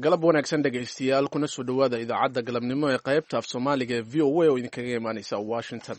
galab wanaagsan dhegaystayaal kuna soo dhowaada idaacadda galabnimo ee qaybta af soomaaliga ee v o a oo idinkaga imaaneysa washington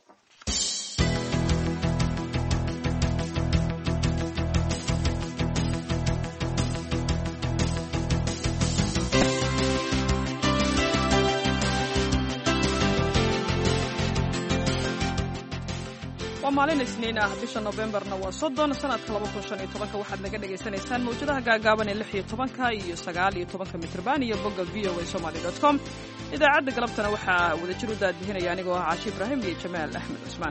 waa maalin isniin ah bisha nofembarna waa soddon sanadka laba kun shan iyo tobanka waxaad naga dhagaysanaysaan mawjadaha gaagaaban ee lix iyo tobanka iyo sagaal iyo tobanka mitrban iyo bogga v o a somaly dot com idaacadda galabtana waxaa wadajir u daadihinaya anigoo ah caashi ibraahim iyo jamaal axmed cusmaan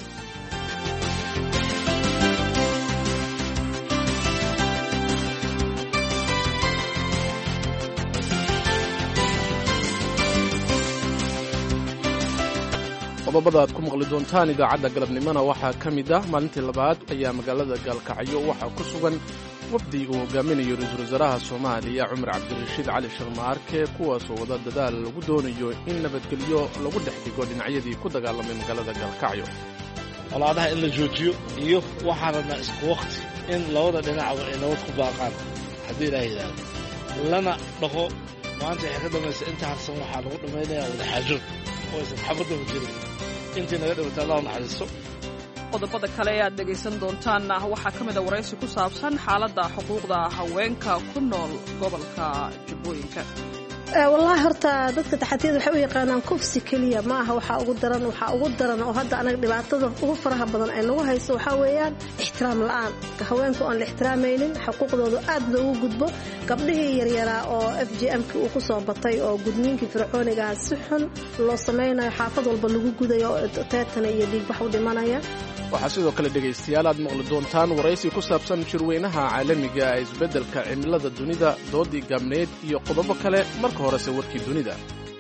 qodobada aad ku maqli doontaan idaacadda galabnimona waxaa ka mid ah maalintii labaad ayaa magaalada gaalkacyo waxaa ku sugan wafdi uu hogaaminayo ra-iisul wasaaraha soomaaliya cumar cabdirashiid cali sharmaarke kuwaasoo wada dadaal lagu doonayo in nabadgelyo lagu dhex dhigo dhinacyadii ku dagaalamay magaalada gaalkacyo colaadaha in la joojiyo iyo waxaan rabnaa isku wakhti in labada dhinacba ay nabad ku baaqaan haddii ilaa yidhaahdo lana dhaqo maanta waxay ka dambaysa inta harsan waxaa lagu dhammaynayaa wadaxaajood oo aysan xabadaba jirin intii naga dhibata allah naxariisto qodobada kale ee aad dhegaysan doontaanna waxaa ka mid a waraysi ku saabsan xaaladda xuquuqda haweenka ku nool gobolka jubbooyinka wallaahi horta dadka taxatiyada waxay u yaqaanaan kufsi keliya ma aha waxaa ugu daran waxaa ugu daran oo hadda anaga dhibaatada ugu faraha badan ay nagu hayso waxaa weeyaan ixtiraam la'aan haweenku aan la ixtiraamaynin xuquuqdooda aad loogu gudbo gabdhihii yaryaraa oo f j m-ki uu ku soo batay oo gudniinkii fircoonigaha si xun loo samaynayo xaafad walba lagu gudayo teetana iyo dhiigbax u dhimanaya waxaa sidoo kale dhegaystayaal aad maqli doontaan waraysi ku saabsan shirweynaha caalamiga ee isbeddelka cimilada dunida doodii gaabneed iyo qodobo kale marka horese warkii dunida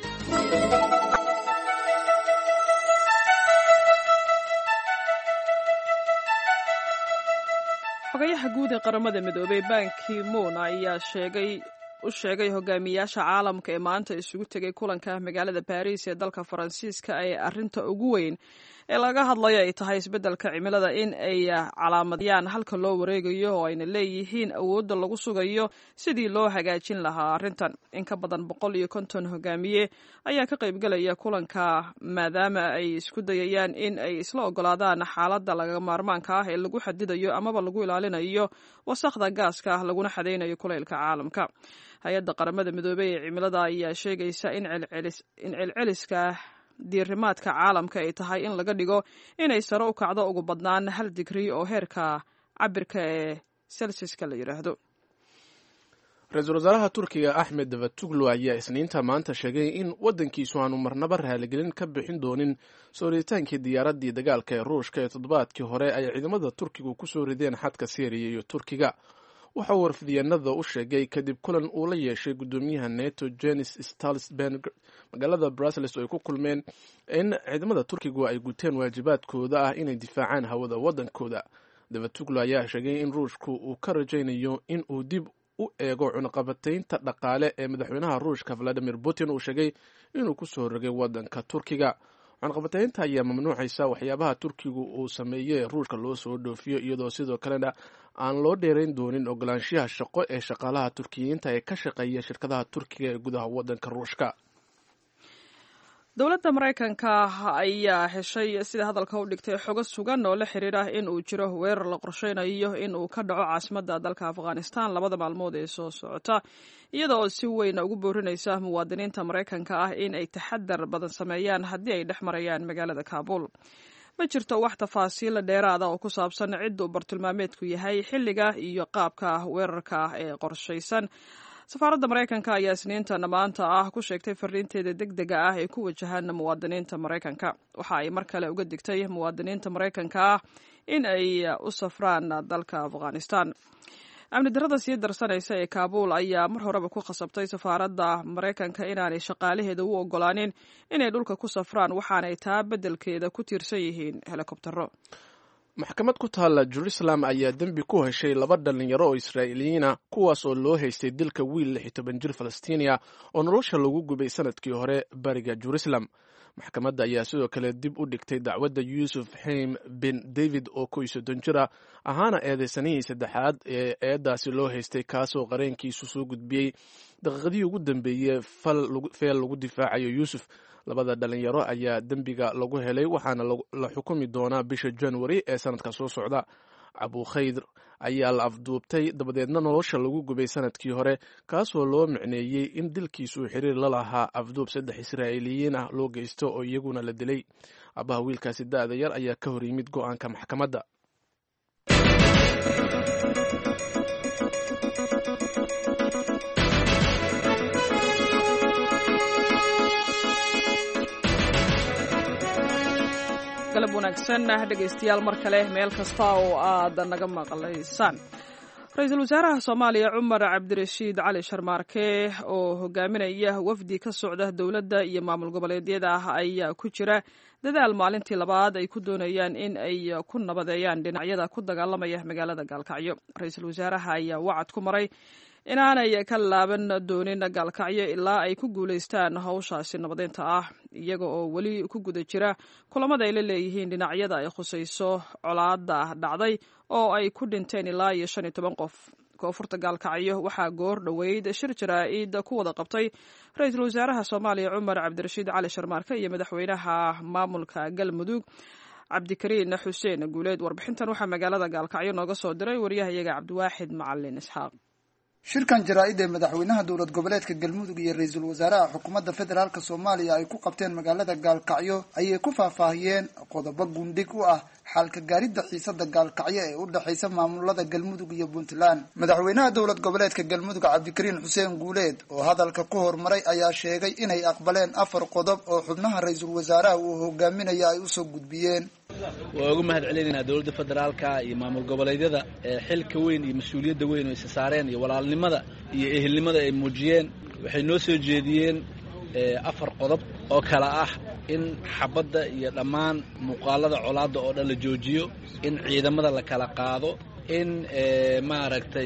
xogayaha guud ee qaramada midoobey banki moon ayaa sheegay u sheegay hogaamiyaasha caalamka ee maanta isugu tegay kulanka magaalada baariis ee dalka faransiiska ee arrinta ugu weyn ee laga hadlayo ay tahay isbeddelka cimilada in ay calaamadiyaan halka loo wareegayo oo ayna leeyihiin awoodda lagu sugayo sidii loo hagaajin lahaa arrintan in ka badan boqol iyo konton hogaamiye ayaa ka qaybgelaya kulanka maadaama ay isku dayayaan in ay isla ogolaadaan xaaladda laga maarmaanka ah ee lagu xadidayo amaba lagu ilaalinayo wasakhda gaaska ah laguna xadaynayo kulaylka caalamka hay-adda qaramada midoobey ee cimilada ayaa sheegaysa in celceliska diirimaadka caalamka ay tahay in laga dhigo inay sare u kacdo ugu badnaan hal digrii oo heerka cabirka ee selsiska la yidhaahdo ra-iisul wasaaraha turkiga axmed davatuglu ayaa isniinta maanta sheegay in waddankiisu aanu marnaba raaligelin ka bixin doonin soo riditaankii diyaaraddii dagaalka ee ruushka ee toddobaadkii hore ay ciidamada turkigu ku soo rideen xadka syriya iyo turkiga waxa uu warfidyanada u sheegay kadib kulan uu la yeeshay guddoomiyaha neto jenis stalsberg magaalada brussels oo ay ku kulmeen in ciidamada turkigu ay guteen waajibaadkooda ah inay difaacaan hawada waddankooda davatuglo ayaa sheegay in ruushku uu ka rajaynayo in uu dib u eego cunaqabataynta dhaqaale ee madaxweynaha ruushka valadimir putin uu sheegay inuu ku soo rogay waddanka turkiga cunaqabataynta ayaa mamnuucaysa waxyaabaha turkigu uu sameeyey ruushka loo soo dhoofiyo iyadoo sidoo kalena aan loo dheerayn doonin ogolaanshiyaha shaqo ee shaqaalaha turkiyiinta ee ka shaqeeya shirkadaha turkiga ee gudaha waddanka ruushka dowladda maraykanka ayaa heshay sida hadalka u dhigtay xogo sugan oo la xiriira in uu jiro weerar la qorsheynayo in uu ka dhaco caasimadda dalka afghanistan labada maalmood ee soo socota iyada oo si weyn ugu boorinaysa muwaadiniinta maraykanka ah in ay taxadar badan sameeyaan haddii ay dhex marayaan magaalada kaabul ma jirto wax tafaasiila dheeraada oo ku saabsan cidda uu bartilmaameedku yahay xilliga iyo qaabka weerarka ee qorshaysan safaaradda maraykanka ayaa isniintan maanta ah ku sheegtay fariinteeda deg dega ah ee ku wajahaan muwaadiniinta maraykanka waxa ay mar kale uga digtay muwaadiniinta maraykanka ah in ay u safraan dalka afghanistan amni darrada sii darsanaysa ee kaabuul ayaa mar horeba ku khasabtay safaaradda maraykanka inaanay shaqaalaheeda u ogolaanin inay dhulka ku safraan waxaanay taa beddelkeeda ku tiirsan yihiin helikobtero maxkamad ku taalla jerusalem ayaa dembi ku heshay laba dhallinyaro oo israa'iiliyiina kuwaas oo loo haystay dilka wiil lix iyo toban jir falastiiniya oo nolosha lagu gubay sanadkii hore bariga jerusalem maxkamadda ayaa sidoo kale dib u dhigtay dacwadda yuusuf xaym bin david oo kow iyo soddon jira ahaana eedeysanihii saddexaad ee eedaasi loo haystay kaasoo qareenkiisu soo gudbiyey daqiiqadii ugu dambeeyey feel lagu difaacayo yuusuf labada dhalinyaro ayaa dembiga lagu helay waxaana la xukumi doonaa bisha january ee sanadka soo socda abukhayr ayaa la afduubtay dabadeedna nolosha lagu gubay sanadkii hore kaasoo loo micneeyey in dilkiisu xiriir la lahaa afduub saddex israa'iiliyiin ah loo geysto oo iyaguna la dilay abaha wiilkaasi da-da yar ayaa ka hor yimid go-aanka maxkamadda galab wanaagsan dhegaystayaal mar kale meel kasta oo aad naga maqlaysaan ra-iisul wasaaraha soomaaliya cumar cabdirashiid cali sharmaarke oo hogaaminaya wafdi ka socda dowladda iyo maamul goboleedyada ah ayaa ku jira dadaal maalintii labaad ay ku doonayaan in ay ku nabadeeyaan dhinacyada ku dagaalamaya magaalada gaalkacyo ra-iisul wasaaraha ayaa wacad ku maray inaanay ka laaban doonin gaalkacyo ilaa ay ku guulaystaan hawshaasi nabadeynta ah iyaga oo weli ku guda jira kulamada ay la leeyihiin dhinacyada ay khusayso colaada dhacday oo ay ku dhinteen ilaa iyo shan iyo toban qof koonfurta gaalkacyo waxaa goor dhoweyd shir jaraa-id ku wada qabtay ra-iisul wasaaraha soomaaliya cumar cabdirashiid cali sharmaarke iyo madaxweynaha maamulka galmudug cabdikariin xuseen guuleed warbixintan waxaa magaalada gaalkacyo nooga soo diray waryahayaga cabdiwaaxid macalin isxaaq shirkan jaraa-id ee madaxweynaha dowlad goboleedka galmudug iyo ra-iisul wasaaraha xukuumadda federaalk soomaaliya ay ku qabteen magaalada gaalkacyo ayay ku faahfaahiyeen qodobo gundhig u ah xaalka gaaridda xiisada gaalkacyo ee u dhexaysa maamulada galmudug iyo puntland madaxweynaha dowlad goboleedka galmudug cabdikariin xuseen guuleed oo hadalka ku hormaray ayaa sheegay inay aqbaleen afar qodob oo xubnaha ra-iisul wasaaraha uu hogaaminaya ay usoo gudbiyeen waa uga mahad celinaynaa dowladda federaalka iyo maamul goboleedyada xilka weyn iyo mas-uuliyadda weyn oo isa saareen iyo walaalnimada iyo ehelnimada ay muujiyeen waxay noo soo jeediyeen afar qodob oo kale ah in xabadda iyo dhammaan muuqaalada colaadda oo dhan la joojiyo in ciidamada la kala qaado in maaragtay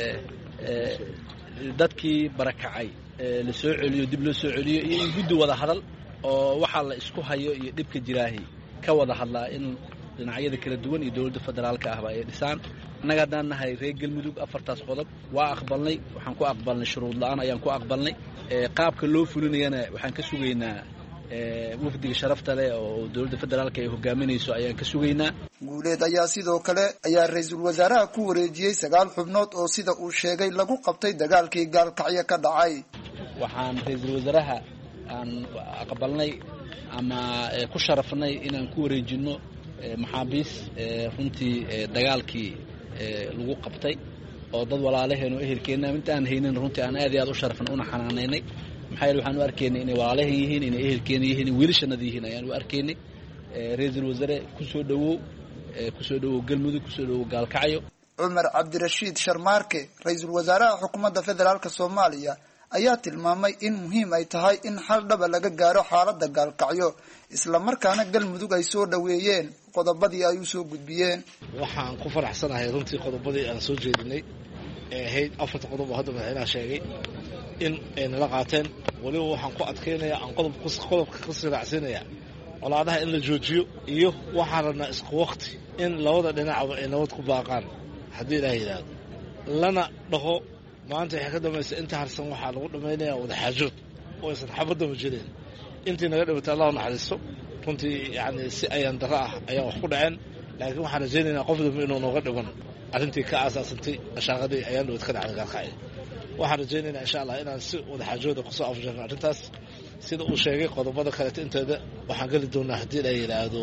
dadkii barakacay la soo celiyo dib loo soo celiyo iyo in guddi wada hadal oo waxaa la isku hayo iyo dhibka jiraahi ka wada hadlaa in dhinacyada kala duwan iyo dowladda federaalka ahba ay dhisaan annaga haddaan nahay reer galmudug afartaas qodob waa aqbalnay waxaan ku aqbalnay shuruud la-aan ayaan ku aqbalnay qaabka loo fulinayana waxaan ka sugaynaa wafdiga sharafta leh oo dowladda federaalka ay hogaaminayso ayaan ka sugaynaa guuleed ayaa sidoo kale ayaa ra-iisul wasaaraha ku wareejiyey sagaal xubnood oo sida uu sheegay lagu qabtay dagaalkii gaalkacyo ka dhacay waxaan ra-iisul wasaaraha aan aqbalnay ama ku sharafnay inaan ku wareejinno maxaabiis runtii dagaalkii lagu qabtay oo dad walaalaheen oo ehelkeenna intaan haynin runtii aan aad iyo aad u sharafnay una xanaanaynay maxaa yeele waxaan u arkaynay inay walaalaheen yihiin inay ehelkeena yihiin in wiilashanada yihiin ayaan u arkaynay ra-iisul wasaare kusoo dhawow kusoo dhawow galmudug kusoo dhawow gaalkacyo cumar cabdirashiid sharmaarke ra-iisul wasaaraha xukuumadda federaalk soomaaliya ayaa tilmaamay in muhiim ay tahay in xal dhaba laga gaaro xaaladda gaalkacyo islamarkaana galmudug ay soo dhoweeyeen qodobadii ay usoo gudbiyeen waxaan ku faraxsanahay runtii qodobadii aan soo jeedinay ee ahayd afarta qodob oo hadda madaxweynaha sheegay in ay nala qaateen weliba waxaan ku adkaynayaa aan qodobka ka siraacsiinayaa colaadaha in la joojiyo iyo waxaan rabnaa isku wakti in labada dhinacba ay nabad ku baaqaan haddii ilaah yidhaahdo lana dhaho maanta waxay ka dambaysa inta harsan waxaa lagu dhammaynayaa wadaxaajood oo aysan xabadama jirin intii naga dhimatay allahu naxariisto runtii yani si ayaan daro ah ayaan wax ku dhaceen laakiin waxaan rajaynaynaa qof dambe inuu nooga dhiman arrintii ka aasaasantay mashaaqadii ayaan dhawad ka dhacday gaalkacyo waxaan rajaynaynaa insha allah inaan si wadaxaajooda kusoo afjarno arrintaas sida uu sheegay qodobada kaleeto inteeda waxaan geli doonaa haddii la yidhaahdo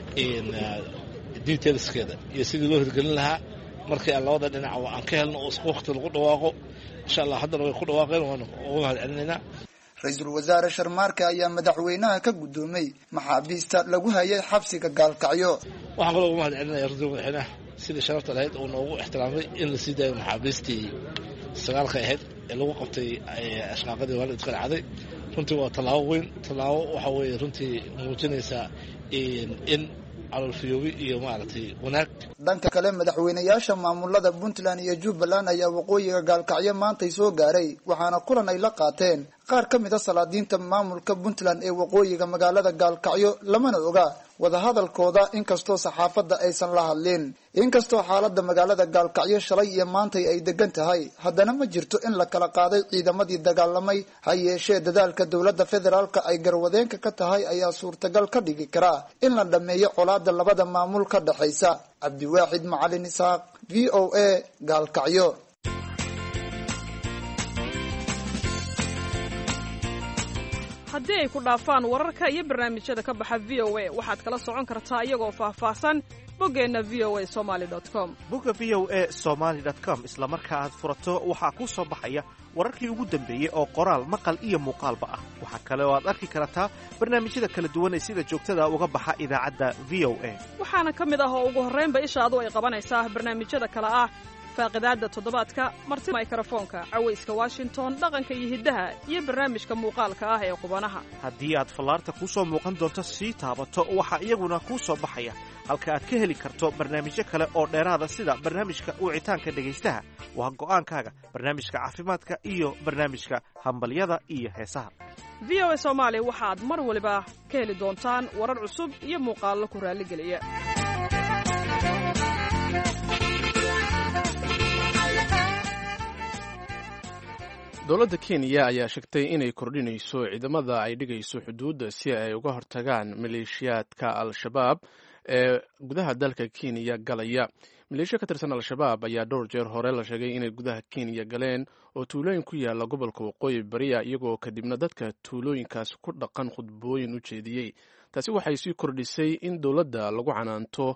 detailskeeda iyo sidii loo hirgelin lahaa markii aan labada dhinac aan ka helno oo isku wakti lagu dhawaaqo insha allah haddana way ku dhawaaqeen waana uga mahad celinaynaa ra-iisul wasaare sharmaarke ayaa madaxweynaha ka guddoomay maxaabiista lagu hayay xabsiga gaalkacyo waxaan kaloo uga mahad celinaya runtii madaxweynaha sidii sharafta lahayd oo noogu ixtiraamay in la sii daayo maxaabiistii sagaalka ahayd ee lagu qabtay ashqaaqadii waalidka dhacday runtii waa tallaabo weyn tallaabo waxa weeye runtii muujinaysaa in caloolfiyoobi iyo maaragtay wanaag dhanka kale madaxweynayaasha maamulada puntland iyo jubbaland ayaa waqooyiga gaalkacyo maantay soo gaaray waxaana kulan ay la qaateen qaar ka mid a salaadiinta maamulka puntland ee waqooyiga magaalada gaalkacyo lamana oga wadahadalkooda inkastoo saxaafadda aysan la hadlin inkastoo xaalada magaalada gaalkacyo shalay iyo maantay ay degan tahay haddana ma jirto in la kala qaaday ciidamadii dagaalamay ha yeeshee dadaalka dowladda federaalka ay garwadeenka ka tahay ayaa suurtagal ka dhigi karaa in la dhameeyo colaada labada maamul ka dhexaysa cabdiwaaxid macalin isaaq v o a gaalkacyo haddii ay ku dhaafaan wararka iyo barnaamijyada ka baxa v o a waxaad kala socon kartaa iyagoo faahfaahsan boggeenna v o a somaali com bogga v o a somaali com isla marka aad furato waxaa kuu soo baxaya wararkii ugu dambeeyey oo qoraal maqal iyo muuqaalba ah waxaa kale oo aad arki kartaa barnaamijyada kala duwan ee sida joogtada uga baxa idaacadda v o a waxaana ka mid ah oo ugu horraynba ishaadu ay qabanaysaa barnaamijyada kale ah faaqidaadda toddobaadka marti mikrofoonka cawayska washington dhaqanka iyo hiddaha iyo barnaamijka muuqaalka ah ee qubanaha haddii aad fallaarta kuu soo muuqan doonto sii taabato waxaa iyaguna kuu soo baxaya halka aad ka heli karto barnaamijyo kale oo dheeraada sida barnaamijka wicitaanka dhegaystaha waa go'aankaaga barnaamijka caafimaadka iyo barnaamijka hambalyada iyo heesaha v o a soomaali waxaad mar waliba ka heli doontaan warar cusub iyo muuqaallo ku raalligeliya dowladda kenya ayaa sheegtay inay kordhinayso ciidamada ay dhigayso xuduudda si ay uga hortagaan maleeshiyaadka al-shabaab ee gudaha dalka kenya galaya maleeshiya ka tirsan al-shabaab ayaa dhowr jeer hore la sheegay inay gudaha kenya galeen oo tuulooyin ku yaala gobolka waqooyi bariya iyagoo kadibna dadka tuulooyinkaas ku dhaqan khudbooyin u jeediyey taasi waxay sii kordhisay in dowladda lagu canaanto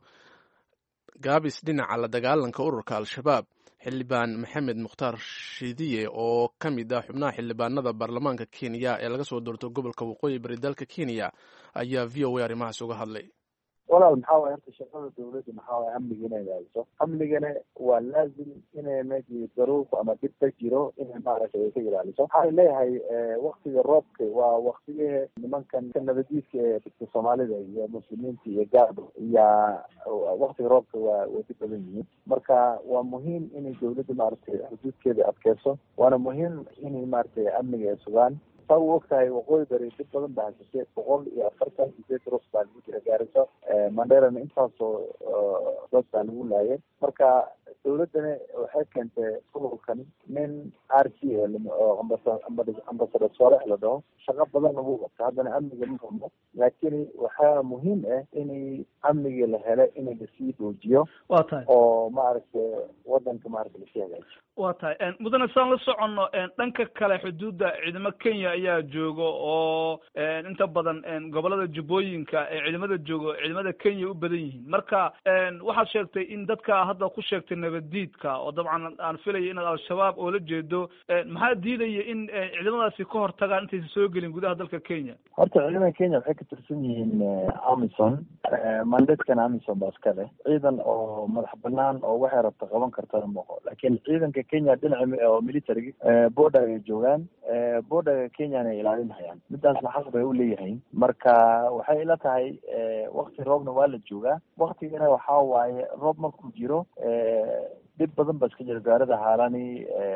gaabis dhinaca la dagaalanka ururka al-shabaab xildhibaan maxamed mukhtaar shidiye oo ka mid ah xubnaha xildhibaanada baarlamaanka kenya ee laga soo doorto gobolka waqooyi bari dalka kenya ayaa v o a arrimahaas uga hadlay walaal maxaa waay horta shaqada dawladda maxaa waay amniga inay ilaaliso amnigana waa laazim inay meeshii daruurku ama dhib ka jiro inay maaragtay ay ka ilaaliso waxaan leeyahay waktiga roobka waa waktigii nimankan ka nabadiiska ee dadka soomaalida iyo muslimiinta iyo gaarba iyaa waktiga roobka waa way dhib badan yihiin marka waa muhiim inay dawladda maaragtay xuduudkeeda adkeyso waana muhiim inay maaragtay amniga ay sugaan saa u og tahay waqooyi bari dib badan baa hasatay boqol iyo afartan sideed rus baa lagu jira gaariso manderana intaasoo dad baa lagu laayay marka dawladdana waxay keentay gobolkan nin r c oo ambasador soole la dhaho shaqo badan lagu qabto haddana amniga ma humo laakiin waxaa muhiim ah inay amnigii la helo in lasii dhoojiyo wa tahay oo maaragtay wadanka maaragta lasii hagaajiyo wa tahay mudane saan la soconno dhanka kale xuduudda ciidamo kenya ayaa jooga oo inta badan gobolada jubbooyinka ee ciidamada joogo ciidamada kenya u badan yihiin marka waxaad sheegtay in dadka hadda ku sheegtay nabaddiidka oo dabcan aan filaya inaad al-shabaab oo la jeedo maxaa diidaya in ciidamadaasi ka hortagaan intaysan soo gelin gudaha dalka kenya horta ciidamada kenya waxay ka tirsan yihiin amison mandatkana amison baa iska leh ciidan oo madax banaan oo waxay rabta qaban kartana maqo laakiin ciidanka kenya dhinaca oo military border ay joogaan borderga kenyana ay ilaalinhayaan midaasna xaq bay u leeyahay marka waxay ila tahay wakti roobna waa la joogaa waktigana waxaa waaye roob markuu jiro dhib badan ba iska jira gaarida haalani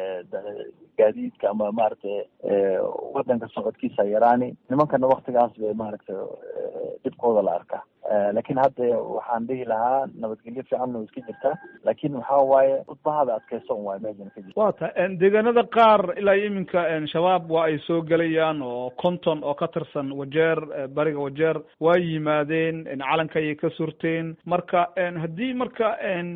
gaadiidka ama maaragtay wadanka socodkiisa yaraani nimankana waktigaas bay maaragtay dhibkooda la arkaa laakiin hadda waxaan dhihi lahaa nabadgelyo fiican way iska jirtaa laakiin waxaa waaye udbahada adkeyson waay meeshan ka jirta wa tahay deegaanada qaar ilaa iyo iminka shabaab waa ay soo gelayaan oo conton oo ka tirsan wajeer bariga wajeer waa yimaadeen calanka ayay ka surteen marka haddii marka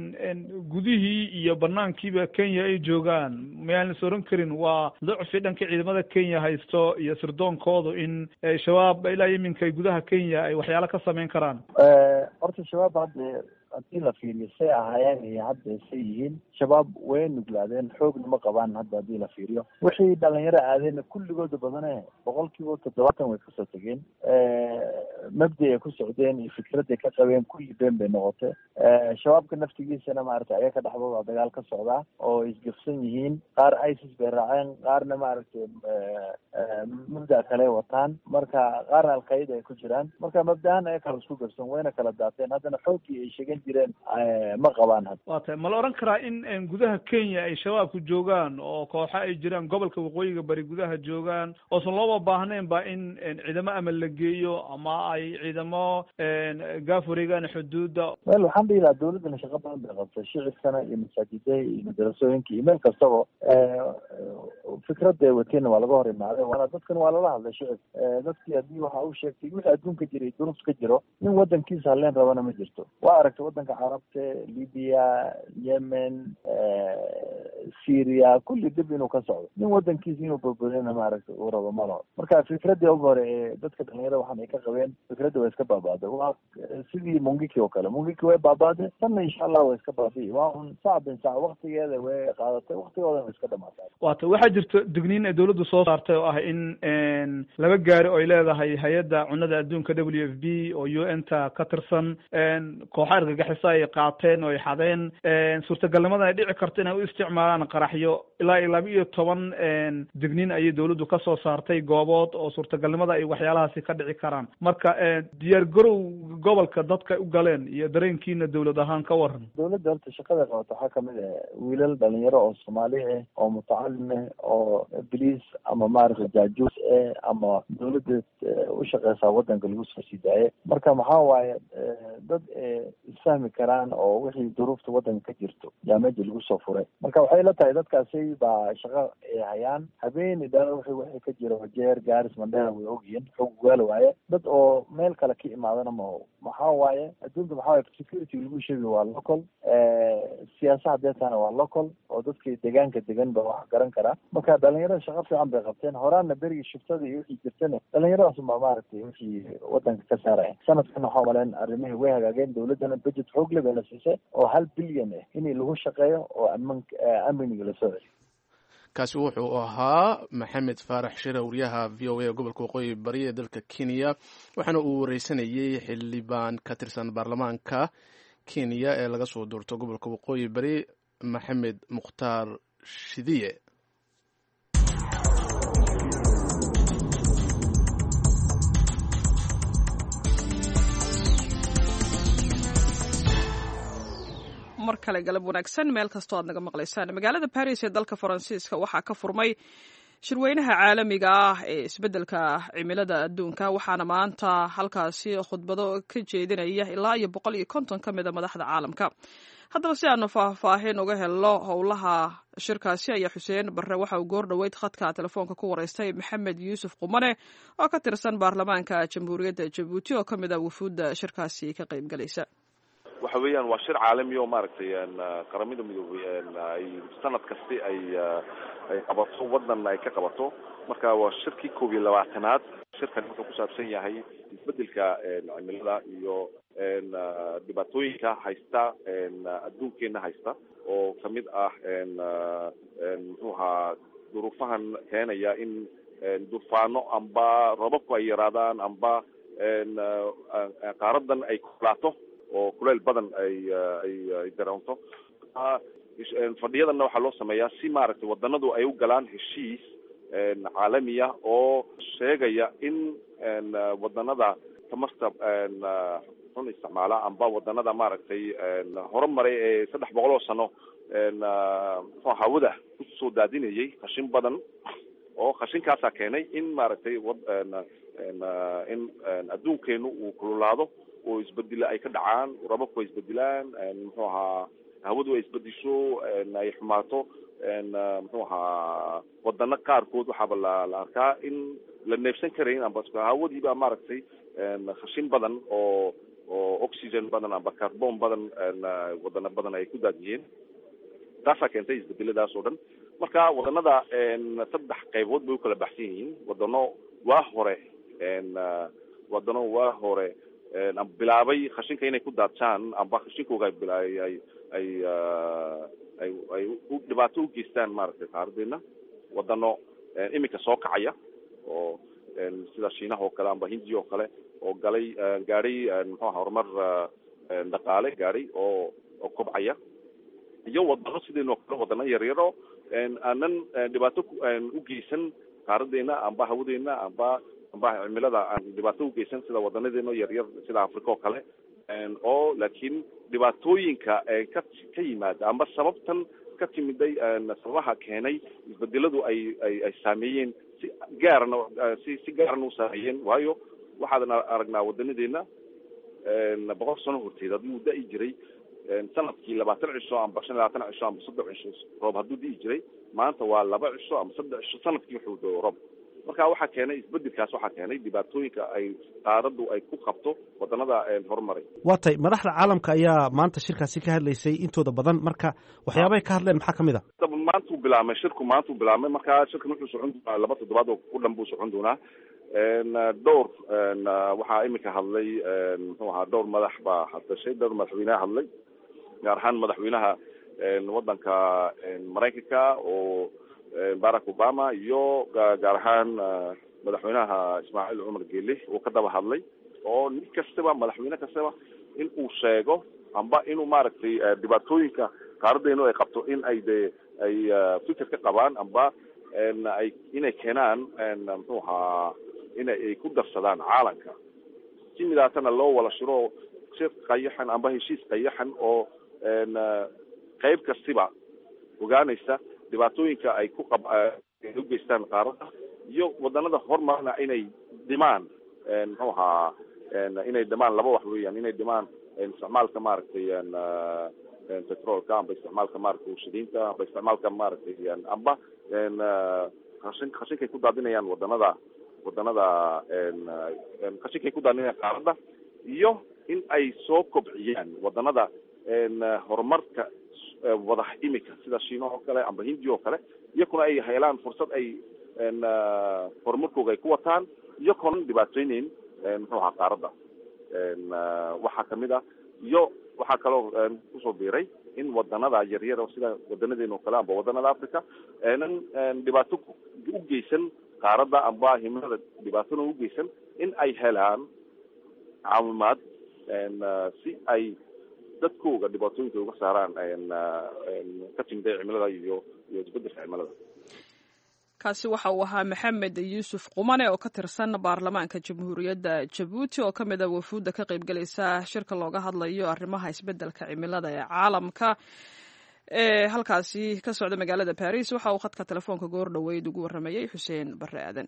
gudihii iyo banaankiiba kenya ay joogaan mayaan is oran karin waa docfi dhanka ciidamada kenya haysto iyo sirdoonkoodu in shabaab ilaa iyo iminka gudaha kenya ay waxyaalo ka sameyn karaan horta shabaab hadda haddii la fiiriyo say ahaayeen iyo hadda say yihiin shabaab way nuglaadeen xoogna ma qabaan hadda haddii la fiiriyo wixii dhalinyaro aadeenna kulligooda badane boqolkiiba toddobaatan way kasoo tegeen mabdi ay ku socdeen iyo fikraday ka qabeen kulli been bay noqotay shabaabka naftigiisana maaragtay ayaga dhexdooda dagaal ka socdaa oo isgafsan yihiin qaar isis bay raaceen qaarna maaragtay mabda kale wataan marka qaarna alqaida ay ku jiraan marka mabdahan ay kala isku gafsan wayna kala daateen haddana xooggii ay sheegan jireen ma qabaan hadda waa tahay ma la odhan karaa in gudaha kenya ay shabaabku joogaan oo kooxo ay jiraan gobolka waqooyiga bari gudaha joogaan oosan looba baahnayn ba in ciidamo ama la geeyo ama ay ciidamo gaaf wareegaan xuduudda wel waxaan dhihi lahaa dawladdana shaqo badan bay qabtay shicibkana iyo masaajidaha iyo madarasooyinka iyo meel kastaba fikradda ay wateenna waa laga hor imaaday waana dadkan waa lala hadlay shicib dadkii haddii waxa uu sheegtay wixii adduunka jiray duruuf ka jiro nin wadankiisa halleen rabana ma jirto waa aragtay wadanka carabta libiya yemen syria kulli dib inuu ka socdo nin wadankiisa inuu badbadina maaragtay uu rabo ma laho marka fikraddii ugu hore ee dadka dhalinyarada waxan ay ka qabeen fikradda waa iska baabaaday waa sidii mungiki oo kale mungiki way baabaaday tanna insha allah waa iska baabi'i waa un sac bin sac waktigeeda way qaadatay waktigoodana way iska dhamaatay waata waxaa jirta digniin ay dawladdu soo saartay oo ah in laba gaari oo ay leedahay hay-adda cunada adduunka w f b oo u n ta ka tirsan kooxa argagixisa ay qaateen oo ay xadeen suurtagalnimadan ay dhici karto inay u isticmaalaan qaraxyo ilaa iyo laba iyo toban digniin ayay dawladdu ka soo saartay goobood oo suurtagalnimada ay waxyaalahaasi ka dhici karaan marka diyaar garow gobolka dadka u galeen iyo dareenkiina dawlad ahaan ka waran dawladda horta shaqada qabato waxaa kamid ah wiilal dhalinyaro oo soomaali ah oo mutacalim ah oo bliis ama maaragtay jaajuus ah ama dawladda u shaqeysaa wadanka lagu soo sii daaye marka maxaa waaye dad isfahmi karaan oo wixii duruufta wadanka ka jirto yaa meja lagu soo furay marka waxay la tahay dadkaasi baa shaqo ay hayaan habeeni dhala wixii wixii ka jiro jeer gaaris mandheera way ogyihiin xog gaal waaye dad oo meel kale ka imaadana maho maxaa waaye adduunka maxaa waaye security lagu sheegi waa local siyaasa hadeetana waa local oo dadkii deegaanka degan ba wax garan karaa marka dhalinyarada shaqo fiican bay qabteen horaana berigii shiftada iyo wixii jirtana dhalinyaradaas baa maaragtay wixii wadanka ka saaraya sanadkan waxaa maleen arrimihii way hagaageen dawladdana budget xoog le bay la siisay oo hal bilyan ah in lagu shaqeeyo oo aman amniga lasoo celiyo kaasi wuxuu ahaa maxamed faarax shire wariyaha v o a ee gobolka waqooyi bari ee dalka kenya waxaana uu wareysanayey xildhibaan ka tirsan baarlamaanka kenya ee laga soo doorto gobolka waqooyi bari maxamed mukhtaar shidiye mar kale galab wanaagsan meel kastoo aad naga maqlaysaan magaalada baris ee dalka faransiiska waxaa ka furmay shirweynaha caalamiga ah ee isbeddelka cimilada adduunka waxaana maanta halkaasi khudbado ka jeedinaya ilaa iyo boqol iyo konton ka mida madaxda caalamka haddaba si aanu faahfaahin uga helno howlaha shirkaasi ayaa xuseen barre waxa uu goor dhoweyd khadka telefoonka ku wareystay maxamed yuusuf qumane oo ka tirsan baarlamaanka jamhuuriyadda jabuuti oo ka mid a wufuudda shirkaasi ka qayb galaysa waxa weeyaan waa shir caalami oo maaragtay qaramada midoobay ay sanad kasti ay ay qabato wadan ay ka qabato marka waa shirkii koob iyo labaatanaad shirkan wuxuu ku saabsan yahay isbedelka cimilada iyo dhibaatooyinka haysta adduunkeena haysta oo kamid ah muxuu ahaa duruufahan keenaya in dufaano amba robabku ay yaraadaan amba qaaradan ay kulaato oo kuleyl badan ay ay ay dareento fadhiyadanna waxaa loo sameeyaa si maaragtay wadanadu ay u galaan heshiis caalamiya oo sheegaya in wadanada tamarta xun isticmaala amba wadanada maaragtay horumaray ee saddex boqol oo sano mxua hawada kusoo daadinayay khashin badan oo khashinkaasaa keenay in maaragtay in adduunkeenu uu kululaado oo isbedela ay ka dhacaan rababku ay isbedelaan muxuu ahaa hawadu ay isbedisho ay xumaato muxuu ahaa wadano qaarkood waxaaba la la arkaa in la neefsan karayn amba hawadiiba maaragtay khashin badan oo oo oxygen badan amba carbon badan wadano badan ay ku daadiyeen taasaa keentay isbedeladaas oo dhan marka wadanada saddex qaybood bay ukala baxsan yihiin wadano waa hore wadano waa hore bilaabay khashinka inay ku daadshaan amba khashinkooga ay ay ay ay ay dhibaato u geystaan maaragtay qaaradeena wadano iminka soo kacaya oo sida shiinaha oo kale amba hindiya oo kale oo galay gaadhay muxuu aha horumar dhaqaale gaadhay oo oo kobcaya iyo wadano sideenoo kale wadano yaryaro aanan dhibaato u geysan qaaradeena amba hawadeena amba amba cimilada aan dhibaato ugeysan sida wadanadeeno yaryar sida africa oo kale oo laakiin dhibaatooyinka ka ka yimaada amba sababtan ka timiday sababaha keenay isbedeladu ay ay ay saameeyeen si gaarana si si gaarana u saameeyeen waayo waxaadan aragnaa wadanadeena boqol sano horteed haddii uu da-i jiray sanadkii labaatan cisho amba shan iyo labaatan cisho amba saddex cisho roob hadduu di'i jiray maanta waa laba cisho ama saddex cisho sanadkii wuxuu doo roob marka waxaa keenay isbedelkaas waxaa keenay dhibaatooyinka ay qaaradu ay ku qabto wadanada horumaray waa tay madaxda caalamka ayaa maanta shirkaasi ka hadlaysay intooda badan marka waxyaabahay ka hadleen maxaa kamid a maantuu bilaabmay shirku maantuu bilaabmay marka shirkan wuxuu socon doonaa laba toddobaad oo ku dhan buu socon doonaa dhowr waxaa imika hadlay muxuu ahaa dhowr madax baa hadashay dhowr madaxweyneha hadlay gaar ahaan madaxweynaha wadanka maraykanka oo barack obama iyo gaar ahaan madaxweynaha ismaaciil cumar geele uu ka daba hadlay oo nin kastaba madaxweyne kastaba in uu sheego amba inuu maaragtay dhibaatooyinka qaaradeenu ay qabto in ay de ay fikir ka qabaan amba ay inay keenaan muxuu ahaa inay ay ku darsadaan caalamka si midaatana loo wala shiro shir qayaxan amba heshiis qayaxan oo qeyb kastiba ogaanaysa dhibaatooyinka ay ku qab u geystaan qaarada iyo wadanada horumarna inay dhimaan muxuu ahaa inay dhimaan laba wax weeyaan inay dhimaan isticmaalka maaragtay petrolka amba isticmaalka maaragtay warshadiinta amba isticmaalka maaragtay amba khashin khashinkay ku daadinayaan wadanada wadanada khashinkay ku daadinayaan qaarada iyo in ay soo kobciyaan wadanada horumarka wada imika sida shiina oo kale amba hindiya oo kale iyakuna ay helaan fursad ay horumarkooga ay ku wataan iyakoona dhibaateyneyn muxuu ahaa qaarada waxaa kamid ah iyo waxaa kaloo kusoo biiray in wadanada yaryar sida wadanadeena oo kale amba wadanada africa aanan dhibaato u geysan qaarada amba himilada dhibaatona ugeysan in ay helaan caawimaad si ay dadkooga dhibaatooyinka uga saaraan ka timida cimilada iyo iyo isbedelka cimilada kaasi waxa uu ahaa maxamed yuusuf qumane oo ka tirsan baarlamaanka jamhuuriyadda jabuuti oo ka mid a wafuudda ka qaybgelaysa shirka looga hadlayo arrimaha isbedelka cimilada ee caalamka ee halkaasi ka socda magaalada baris waxa uu khadka telefoonka goor dhoweyd ugu warramayey xuseen barre aadan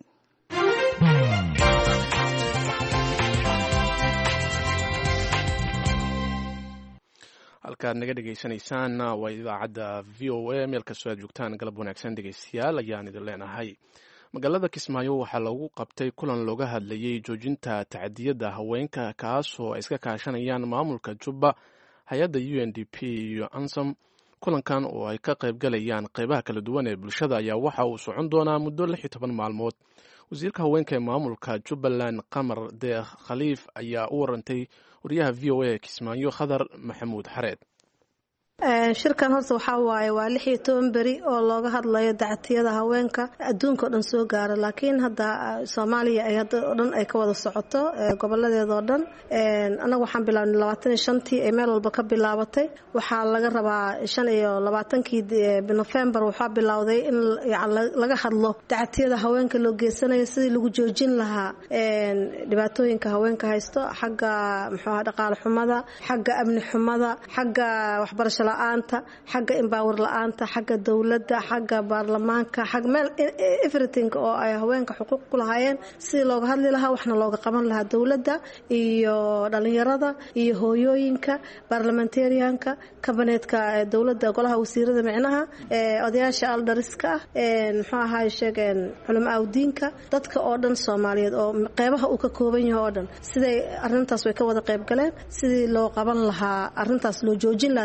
halkaad naga dhegaysanaysaan waa idaacadda v o a meel kastoo aad joogtaan galab wanaagsan dhegeystayaal ayaan idin leenahay magaalada kismaayo waxaa lagu qabtay kulan looga hadlayey joojinta tacadiyadda haweenka kaasoo ay iska kaashanayaan maamulka jubba hay-adda u n d p iyo ansom kulankan oo ay ka qaybgalayaan qeybaha kala duwan ee bulshada ayaa waxa uu socon doonaa muddo lix iyo toban maalmood wasiirka haweenka ee maamulka jubbaland qamar deekh khaliif ayaa u warantay wariyaha v o a kismaayo khadar maxamuud xareed shirkan horta waxaa waaye waa lix iyo toban beri oo looga hadlayo dacatiyada haweenka adduunka o dhan soo gaara laakiin hadda soomaaliya ay hadda o dhan ay ka wada socoto goboladeeda oo dhan annaga waxaan bilaabnay labaatan iyo shantii ay meel walba ka bilaabatay waxaa laga rabaa shan iyo labaatankii nofembar waxaa bilowday in laga hadlo dacatiyada haweenka loo geysanayo sidii lagu joojin lahaa dhibaatooyinka haweenka haysto xagga muxuuha dhaqaale xumada xagga amni xumada xagga waxbarasho la-aanta xagga embaawar la-aanta xagga dowladda xagga baarlamaanka xag meel everything oo ay haweenka xuquuq ku lahaayeen sidii looga hadli lahaa waxna looga qaban lahaa dowladda iyo dhalinyarada iyo hooyooyinka barlamentarianka kabineetka dowladda golaha wasiirada micnaha odayaasha aldariska ah muxuu ahaay sheegeen culamo awdiinka dadka oo dhan soomaaliyeed oo qeybaha uu ka kooban yahay oo dhan siday arintaas way ka wada qeyb galeen sidii loo qaban lahaa arintaas loo joojin lahaa dacatiyada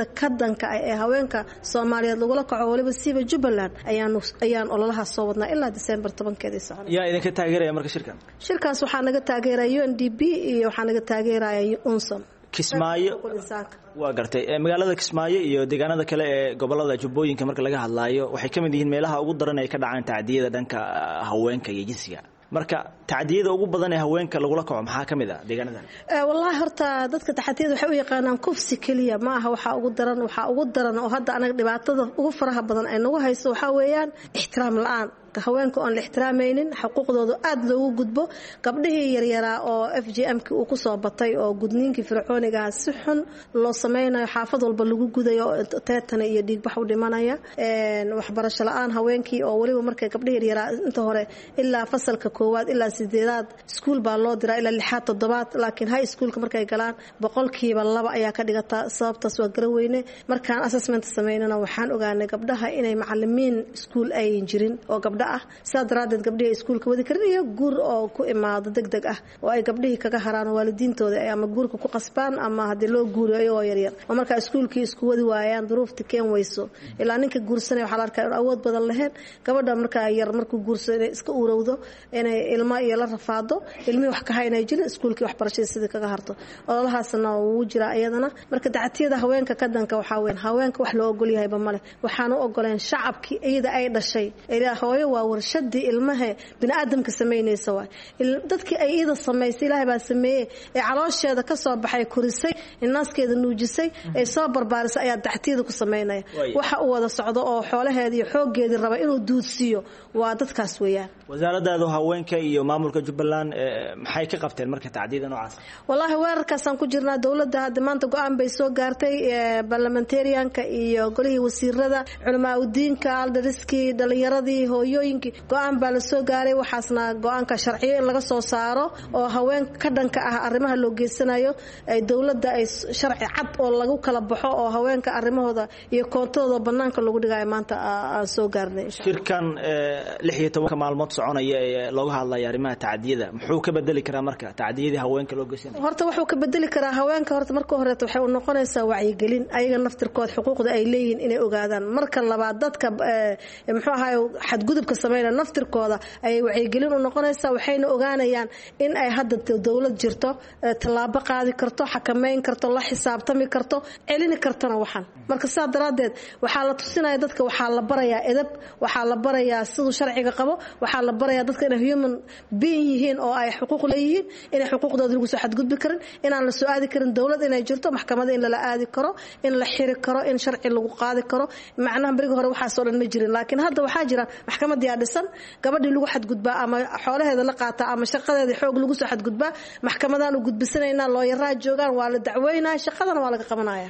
tacadiyada ka danka ah ee haweenka soomaaliyeed lagula kaco waliba siiba jubbaland ayaan ololahaas soo wadnaa ilaa disembar tobankeedii socon yaa idinka taageeraya marka shirkan shirkaas waxaa naga taageeraya u n d b iyo waxaa naga taageeraya unson kismaayo waa gartay magaalada kismaayo iyo deegaanada kale ee gobolada jubbooyinka marka laga hadlaayo waxay ka mid yihiin meelaha ugu daran ay ka dhacaan tacdiyada dhanka haweenka iyo jinsiga marka tacdiyada ugu badan ee haweenka lagula kaco maxaa ka mid ah deegaanadan wallaahi horta dadka taxadiyada waxay u yaqaanaan kufsi keliya ma aha waxaa ugu daran waxaa ugu daran oo hadda anaga dhibaatada ugu faraha badan ay nagu hayso waxaa weeyaan ixtiraam la-aan haweenka oon la ixtiraamaynin xuquuqdooda aada loogu gudbo gabdhihii yaryaraa oo f j m-ki uu kusoo batay oo gudniinkii fircoonigaha si xun loo sameynayo xaafad walba lagu gudayo teetana iyo dhiigbax u dhimanaya waxbarasho la-aan haweenkii oo weliba markay gabdhihi yaryaraa inta hore ilaa fasalka koowaad ilaa sideedaad iskuul baa loo diraa ilaa lixaad toddobaad laakiin high schoolka markay galaan boqolkiiba laba ayaa ka dhigataa sababtaas waa garaweyne markaan assessment sameynana waxaan ogaanay gabdhaha inay macalimiin iskuul ayan jirin oo gabdha ah sidaa daraadeed gabdhihii iskuulka wadi karin iyo guur oo ku imaado deg deg ah oo ay gabdhihii kaga haraan waalidiintooda ama guurka ku qasbaan ama haddii loo guuriyo iyagoo yaryar oo markaa iskuulkii isku wadi waayaan duruufta keen weyso ilaa ninka guursanaya waxaa la arkaa in awood badan lahayn gabadha markaa yar markuu guursado inay iska urowdo inay ilmo iyo la rafaado ilmihii wax ka haynay jirin iskuulkii waxbarashadii sidii kaga harto ololahaasna wuu jiraa iyadana marka dacatiyada haweenka ka danka waxaa weyn haweenka wax loo ogolyahayba male waxaan u ogoleen shacabkii iyada ay dhashay hooyo waa warshadii ilmaha biniaadamka samaynaysa waay dadkii ay iyada samaysay ilaahay baa sameeye ee caloosheeda ka soo baxay korisay inaaskeeda nuujisay ee soo barbaarisay ayaa dactiyada ku samaynaya waxa uu wada socdo oo xoolaheeda iyo xooggeedii raba inuu duudsiiyo waa dadkaas weeyaan wasaaradaadu haweenka iyo maamulka jubbaland maxay ka qabteen marka tacdiyada noocaas wallaahi weerarkaasaan ku jirnaa dowladda hadda maanta go-aan bay soo gaartay barlamentarianka iyo golihii wasiirada culamaa udiinka aldariskii dhalinyaradii hooyooyinkii go-aan baa la soo gaaray waxaasna go-aanka sharciyo in laga soo saaro oo haween ka dhanka ah arrimaha loo geysanayo dowladda ay sharci cad oo lagu kala baxo oo haweenka arrimahooda iyo koontadooda banaanka lagu dhigayo maanta aan soo gaarnay shirkan lix iyo tobanka maalmood soconaya ee looga hadlaya arrimaha tacdiyada muxuu ka bedeli karaa marka tacdiyadii haweenka loo geysanaya horta wuxuu ka bedeli karaa haweenka horta marka horeeto waxay u noqonaysaa wacyigelin ayaga naftirkood xuquuqda ay leeyihiin inay ogaadaan marka labaad dadka muxuu ahaay xadgudubka sameynaya naftirkooda ayay wacyigelin u noqonaysaa waxayna ogaanayaan in ay hadda dowlad jirto tallaabo qaadi karto xakameyn karto la xisaabtami karto celini kartona waxan marka sidaa daraaddeed waxaa la tusinaya dadka waxaa la barayaa edab waxaa la barayaa siduu sharciga qabo waxaa la barayaa dadka inay human being yihiin oo ay xuquuq leeyihiin inay xuquuqdooda lagu soo xadgudbi karin inaan la soo aadi karin dowlad inay jirto maxkamada in lala aadi karo in la xiri karo in sharci lagu qaadi karo macnaha berigi hore waxaasoo dhan ma jirin laakiin hadda waxaa jira maxkamadiyaa dhisan gabadhii lagu xadgudbaa ama xoolaheeda la qaataa ama shaqadeeda xoog lagu soo xadgudbaa maxkamadaan u gudbisanaynaa looyaraa joogaan waa la dacweynaya shaqadana waa laga qabanaya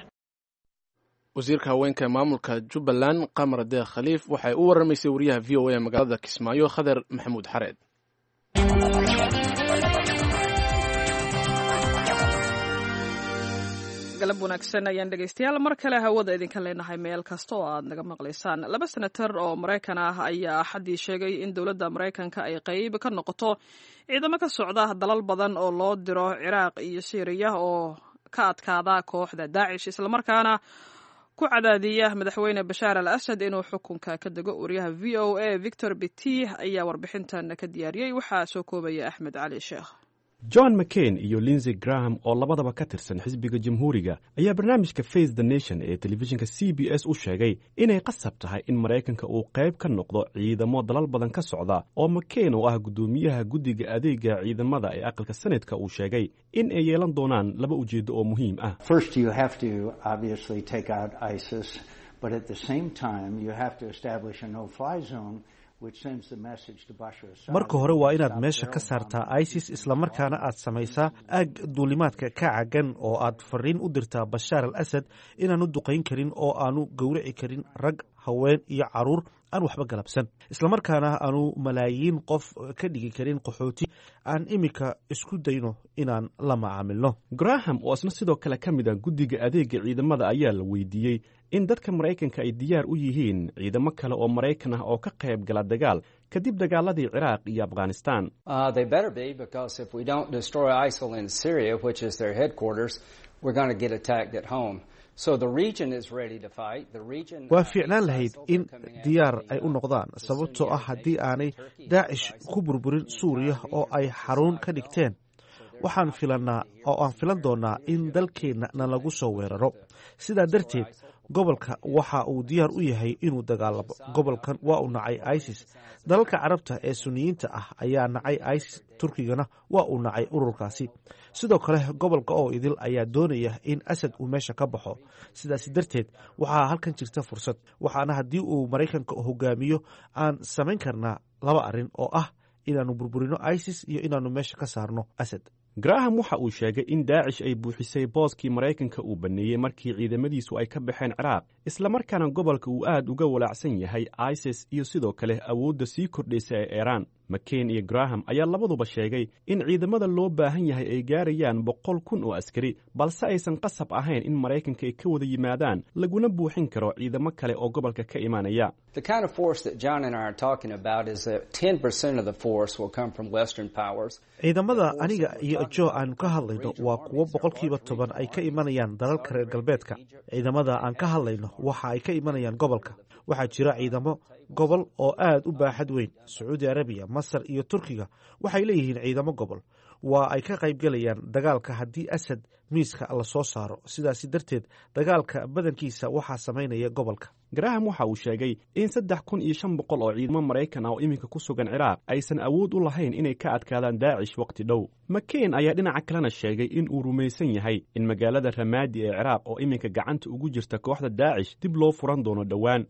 wasiirka haweenka maamulka jubbaland qamar deekh khaliif waxay u waramaysay wariyaha v o a magaalada kismaayo khader maxamuud xareed galab wanaagsan ayaan dhegaystayaal mar kale hawada idinka leenahay meel kasta oo aad naga maqlaysaan laba senatar oo maraykan ah ayaa axaddii sheegay in dowladda maraykanka ay qeyb ka noqoto ciidamo ka socda dalal badan oo loo diro ciraaq iyo syriya oo ka adkaada kooxda daacish islamarkaana ku cadaadiya madaxweyne bashaar al asad inuu xukunka ka dego wariyaha v o a victor biti ayaa warbixintan ka diyaariyey waxaa soo koobaya axmed cali sheekh john mccain iyo linsey graham oo labadaba ka tirsan xisbiga jamhuuriga ayaa barnaamijka face the nation ee telefishinka c b s u sheegay inay qasab tahay in maraykanka uu qayb ka noqdo ciidamo dalal badan ka socda oo mccain oo ah guddoomiyaha guddiga adeega ciidamada ee aqalka senatka uu sheegay in ay yeelan doonaan laba ujeeddo oo muhiim ah marka hore waa inaad meesha ka saartaa isis islamarkaana aad samaysaa aag duulimaadka ka cagan oo aad fariin u dirtaa bashaar al asad inaanu duqayn karin oo aanu gowraci karin rag haween iyo caruur aan waxba galabsan islamarkaana aanu malaayiin qof ka dhigi karin qaxooti aan iminka isku dayno inaan la macaamilno graham oo isna sidoo kale ka mid ah guddiga adeega ciidamada ayaa la weydiiyey in dadka maraykanka ay diyaar u yihiin ciidamo kale oo maraykan ah oo ka qayb gala dagaal kadib dagaaladii ciraaq iyo afghanistan waa fiicnaan lahayd in diyaar ay u noqdaan sababtoo ah haddii aanay daacish ku burburin suuriya oo ay xarun ka dhigteen waxaan filannaa oo aan filan doonnaa in dalkeenna na lagu soo weeraro sidaa darteed gobolka waxa uu diyaar u yahay inuu dagaalamo gobolkan waa uu nacay isis dalalka carabta ee suniyiinta ah ayaa nacay isis turkigana waa uu nacay ururkaasi sidoo kale gobolka oo idil ayaa doonaya in asad uu meesha ka baxo sidaas darteed waxaa halkan jirta fursad waxaana haddii uu maraykanka hogaamiyo aan samayn karnaa laba arrin oo ah inaannu burburino isis iyo inaannu meesha ka saarno asad graham waxa uu sheegay in daacish ay buuxisay booskii maraykanka uu baneeyey markii ciidamadiisu ay ka baxeen ciraaq islamarkaana gobolka uu aad uga walaacsan yahay isis iyo sidoo kale awoodda sii kordhaysa ee iiraan mckein iyo graham ayaa labaduba sheegay in ciidamada loo baahan yahay ay gaarayaan boqol kun oo askari balse aysan qasab ahayn in maraykanka ay ka wada yimaadaan laguna buuxin karo ciidamo kale oo gobolka ka imaanaya ciidamada aniga iyo jo aanu ka hadlayno waa kuwo boqolkiiba toban ay ka imanayaan dalalka reer galbeedka ciidamada aan ka hadlayno waxa ay ka imanayaan gobolka waxaa jira ciidamo gobol oo aad u baaxad weyn sacuudi arabiya masar iyo turkiga waxay leeyihiin ciidamo gobol waa ay ka qaybgelayaan dagaalka haddii asad miiska la soo saaro sidaasi darteed dagaalka badankiisa waxaa samaynaya gobolka graham waxa uu sheegay in saddex kun iyo shan boqol oo ciidamo maraykan ah oo iminka ku sugan ciraaq aysan awood u lahayn inay ka adkaadaan daacish wakhti dhow mckein ayaa dhinaca kalena sheegay in uu rumaysan yahay in magaalada ramaadi ee ciraaq oo iminka gacanta ugu jirta kooxda daacish dib loo furan doono dhowaan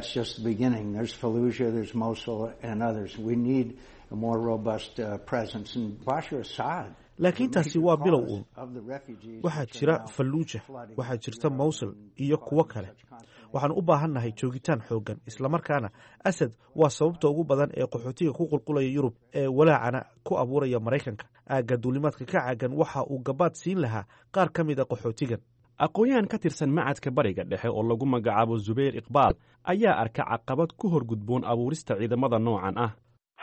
laakiin taasi waa bilow uun waxaa jira falluuja waxaa jirta mawsul iyo kuwo kale waxaanu u baahannahay joogitaan xooggan islamarkaana asad waa sababta ugu badan ee qaxootiga ku qulqulaya yurub ee walaacana ku abuuraya maraykanka aagga duulimaadka ka caagan waxa uu gabaad siin lahaa qaar ka mid a qaxootigan aqoon-yahan ka tirsan macadka bariga dhexe oo lagu magacaabo zubayr iqbaal ayaa arka caqabad ku hor gudboon abuurista ciidamada noocan ah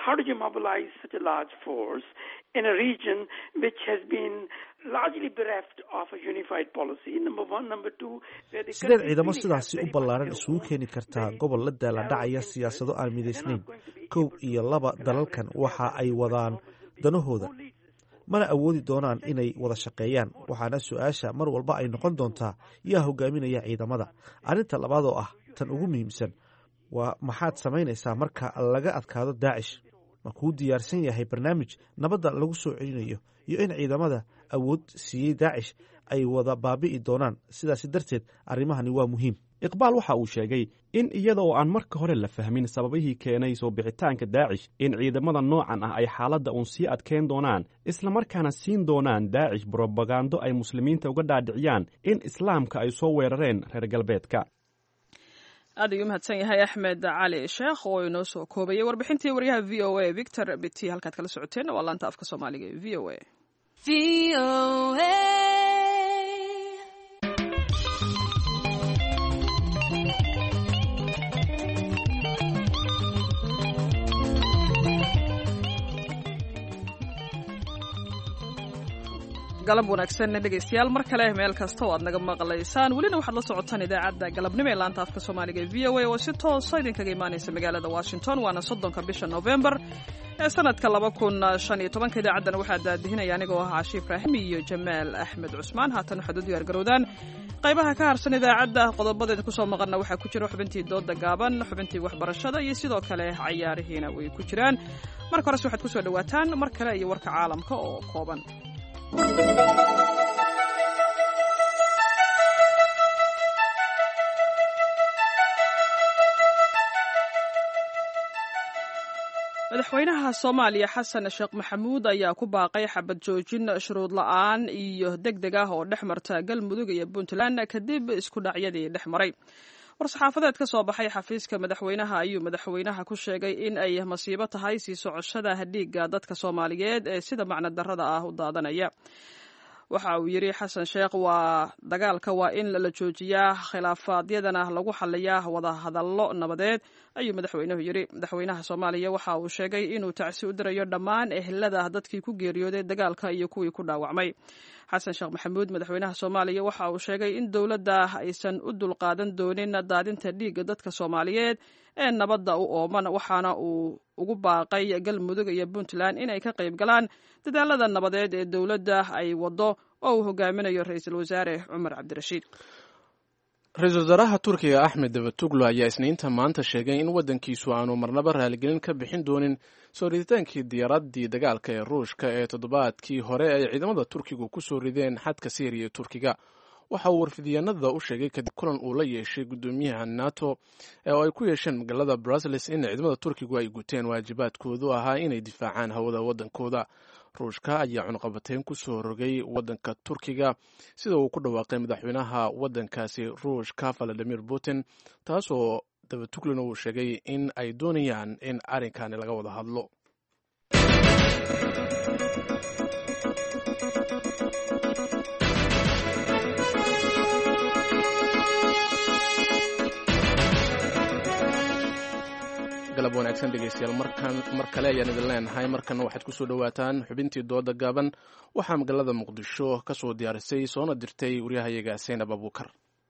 sideed ciidamo sidaasi u ballaaran isugu keeni kartaa gobol la daala dhacaya siyaasado aan midaysnayn kow iyo laba dalalkan waxa ay wadaan danahooda mana awoodi doonaan inay wada shaqeeyaan waxaana su-aasha mar walba ay noqon doontaa yaa hogaaminaya ciidamada arrinta labaad oo ah tan ugu muhiimsan waa maxaad samaynaysaa marka laga adkaado daacish ma kuu diyaarsan yahay barnaamij nabadda lagu soo celinayo iyo in ciidamada awood siiyey daacish ay wada baabi'i doonaan sidaasi darteed arrimahani waa muhiim iqbaal waxa uu sheegay in iyada oo aan marka hore la fahmin sababihii keenay soo bixitaanka daacish in ciidamada noocan ah ay xaaladda uun sii adkeyn doonaan islamarkaana siin doonaan daacish brobagando ay muslimiinta uga dhaadhiciyaan in islaamka ay soo weerareen reer galbeedka aad ayuu mahadsan yahay axmed cali sheekh oo inoo soo koobayay warbixintii waryaha v o a victor biti halkaad kala socoteenna waa laanta afka soomaaliga ee v o a galab wanaagsan dhegaystayaal mar kale meel kasta oo aad naga maqlaysaan welina waxaad la socotaan idaacadda galabnimo ee laanta afka soomaaliga ee v o a oo si toosa idinkaga imaanaysa magaalada washington waana soddonka bisha novembar ee sanadka laba kun shan iyo tobanka idaacaddana waxaa daadihinaya anigoo ah caashi ibraahim iyo jamaal axmed cusmaan haatan waxaad u diyaar garowdaan qaybaha ka harsan idaacadda qodobadeeda kusoo maqanna waxaa ku jira xubintii dooda gaaban xubintii waxbarashada iyo sidoo kale cayaarihiina way ku jiraan marka hores waxaad kusoo dhawaataan mar kale iyo warka caalamka oo kooban madaxweynaha soomaaliya xasan sheekh maxamuud ayaa ku baaqay xabad joojin shuruud la-aan iyo deg deg ah oo dhex marta galmudug iyo puntland kadib isku dhacyadii dhex maray war-saxaafadeed ka soo baxay xafiiska madaxweynaha ayuu madaxweynaha ku sheegay in ay masiibo tahay sii socoshada dhiigga dadka soomaaliyeed ee sida macno darrada ah u daadanaya waxa uu yidhi xasan sheekh waa dagaalka waa in la joojiyaa khilaafaadyadana lagu xaliyaa wadahadallo nabadeed ayuu madaxweynuhu yidhi madaxweynaha soomaaliya waxa uu sheegay inuu tacsi u dirayo dhammaan ehelada dadkii ku geeriyooday dagaalka iyo kuwii ku dhaawacmay xasan sheekh maxamuud madaxweynaha soomaaliya waxa uu sheegay in dowladda aysan u dulqaadan doonin daadinta dhiigga dadka soomaaliyeed ee nabadda u ooman waxaana uu ugu baaqay galmudug iyo puntland inay ka qayb galaan dadaalada nabadeed ee dowladda ay waddo oo uu hogaaminayo ra-iisul wasaare cumar cabdirashiid ra-iisul wasaaraha turkiga axmed davatuglo ayaa isniinta maanta sheegay in waddankiisu aanu marnaba raaligelin ka bixin doonin soo riditaankii diyaaraddii dagaalka ee ruushka ee toddobaadkii hore ay ciidamada turkigu ku soo rideen xadka syriya ee turkiga waxa uu warfidyaanada u sheegay kadib kulan uu la yeeshay guddoomiyaha nato oo ay ku yeesheen magaalada brussels in ciidamada turkigu ay guteen waajibaadkoodu ahaa inay difaacaan hawada waddankooda ruushka ayaa cunqabateyn ku soo rogay waddanka turkiga sida uu ku dhawaaqay madaxweynaha waddankaasi ruushka valadimir putin taasoo dabatuglina uu sheegay in ay doonayaan in arrinkani laga wada hadlo galab wanaagsan dhegeystayaal markan mar kale ayaan idin leenahay markanna waxaad ku soo dhowaataan xubintii dooda gaaban waxaa magaalada muqdisho ka soo diyaarisay soona dirtay waryahayaga seynab abuukar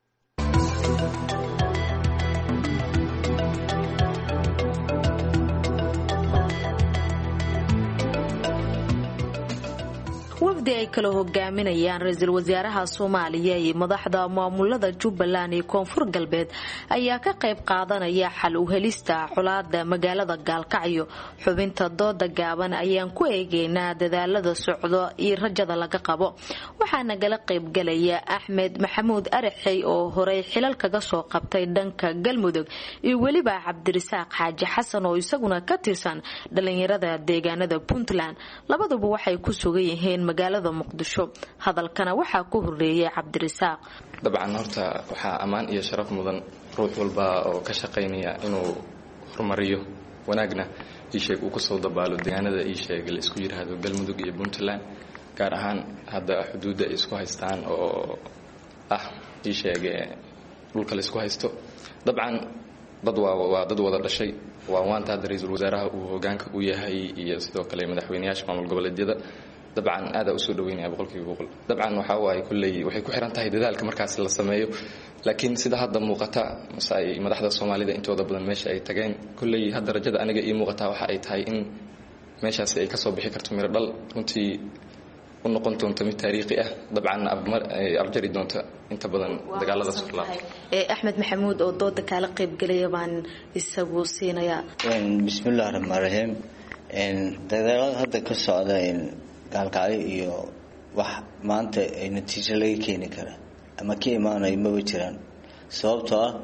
wafdi ay kala hogaaminayaan ra-iisul wasaaraha soomaaliya iyo madaxda maamulada jubbaland iyo koonfur galbeed ayaa ka qayb qaadanaya xal u helista colaada magaalada gaalkacyo xubinta dooda gaaban ayaan ku eegeynaa dadaalada socdo iyo rajada laga qabo waxaa nagala qaybgalaya axmed maxamuud araxey oo horey xilal kaga soo qabtay dhanka galmudug iyo weliba cabdirasaaq xaaji xasan oo isaguna ka tirsan dhalinyarada deegaanada puntland labaduba waxay ku sugan yihiin magaalada muqdisho hadalkana waxaa ku horeeyay cabdirasaaq dabcan horta waxaa ammaan iyo sharaf mudan ruux walba oo ka shaqaynaya inuu horumariyo wanaagna iisheeg uu kusoo dabaalo deegaanada iisheeg la isku yiraahdo galmudug iyo puntland gaar ahaan hadda xuduudda ay isku haystaan oo ah iisheeg dhulka la isku haysto dabcan dad waa dad wada dhashay waa waanta hadda ra-iisul wasaaraha uu hogaanka u yahay iyo sidoo kale madaxweynayaasha maamul goboleedyada dabcan aadaa usoo dhaweynaya boqolkiiba boqol dabcan waxa waaye kulley waxay ku xiran tahay dadaalka markaas la sameeyo laakiin sida hadda muuqata mase ay madaxda soomaalida intooda badan meesha ay tageen kulley hadda rajada aniga ii muuqataa waxa ay tahay in meeshaasi ay kasoo bixi karto miro dhal runtii u noqon doonto mid taariikhi ah dabcan abjari doonta inta badan dagaalada sola axmed maxamuud oo dooda kaala qaybgelaya baan isagu siinayaa bismillahi raxmaan raxiim dagaalada hadda ka socda gaalkacyo iyo wax maanta ay natiijo laga keeni kara ama ka imaanayo maba jiraan sababtoo ah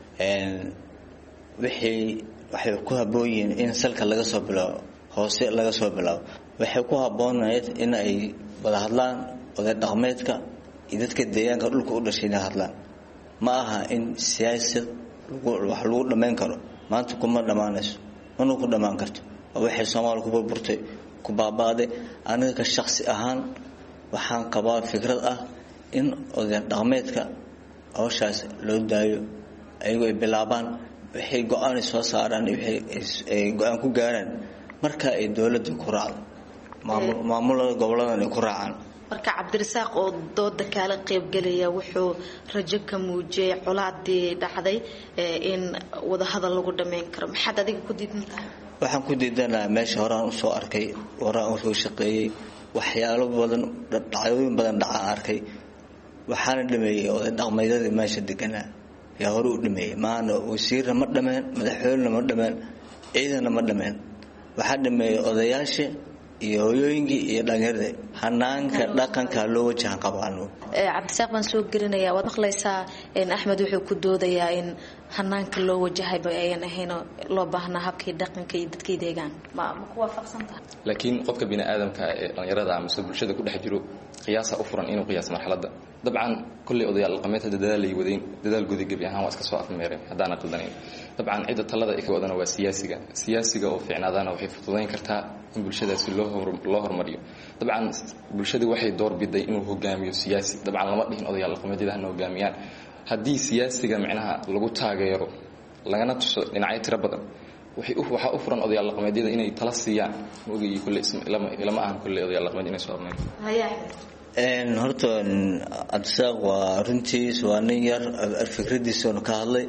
wixii waxay ku habboon yihiin in salka laga soo bilaabo hoose laga soo bilaabo waxay ku habboonayd in ay wada hadlaan oday dhaqmeedka iyo dadka deegaanka dhulka u dhashay inay hadlaan ma aha in siyaasad wax lagu dhammayn karo maanta kuma dhammaanayso mana ku dhammaan karto waxay soomaaliya ku burburtay ku baabaaday aniga ka shaqsi ahaan waxaan qabaa fikrad ah in oday dhaqmeedka hawshaas loo daayo ayagoo ay bilaabaan waxay go-aan soo saaraan waxay go-aan ku gaaraan marka ay dowladda ku raacdo maamulada goboladan ay ku raacaan marka cabdirasaaq oo dooda kaala qaybgelaya wuxuu rajo ka muujiyay colaadii dhacday in wadahadal lagu dhammayn karo maxaad adiga ku diidan tahay waxaan ku diidanaha meesha horaan usoo arkay horaan usoo shaqeeyey waxyaalo badan dhacdooyin badan dhacaan arkay waxaana dhameeyey oday dhaqmeedyadii meesha deganaa yaa hore u dhameeyey maana wasiirna ma dhameen madaxweynena ma dhameen ciidanna ma dhameen waxaa dhameeyey odayaasha iyo hoyooyinkii iyo dhallinyarada hanaanka dhaqanka loo wajahan qabaano cabdisaaq baan soo gelinayaa waad maqlaysaa axmed wuxuu ku doodayaa in hanaanka loo wajahayba ayan ahayn loo baahnaa habkii dhaqanka iyo dadkii deegaan ma ma ku waafaqsan tahay laakiin qofka bini aadamka ee dhallinyarada amase bulshada ku dhex jiro qiyaasa u furan inuu qiyaas marxaladda dabcan kolley odayaal dhaqameed hadda dadaalay wadayn dadaalgooda gebi ahaan waa iska soo afmeereen haddaana qaldanayn dabcan cidda talada ay ka wadana waa siyaasiga siyaasiga oo fiicnaadaana waxay fududayn kartaa in bulshadaasi loo loo hormariyo dabcan bulshadii waxay doorbiday inuu hogaamiyo siyaasi dabcan lama dhihin odayaal dhaqameedyada hana hogaamiyaan haddii siyaasiga micnaha lagu taageero lagana tuso dhinacyo tiro badan waxaa u furan odayaal dhaqameedyada inay tala siiyaan maogayi kulle ilama ahan kulle odayaal dhaqameed inay soo arnayn horta cabdisaaq waa runtiis waa nin yar fikradiisuna ka hadlay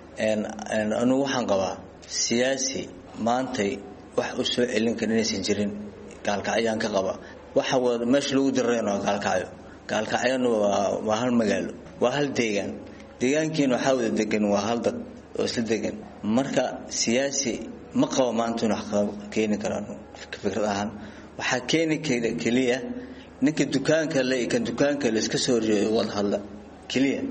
anugu waxaan qabaa siyaasi maantay wax u soo celin kara inaysan jirin gaalkacyaan ka qaba waxa meesha lagu dirayno waa gaalkacyo gaalkacyana waa hal magaalo waa hal deegaan deegaankiina waxaa wada degan waa hal dad oo isla degan marka siyaasi ma qabo maanta in wax keeni karaan fikrad ahaan waxaa keeni keliya ninka dukaanka le kan dukaanka le iska soo horjeedo wada hadla keliya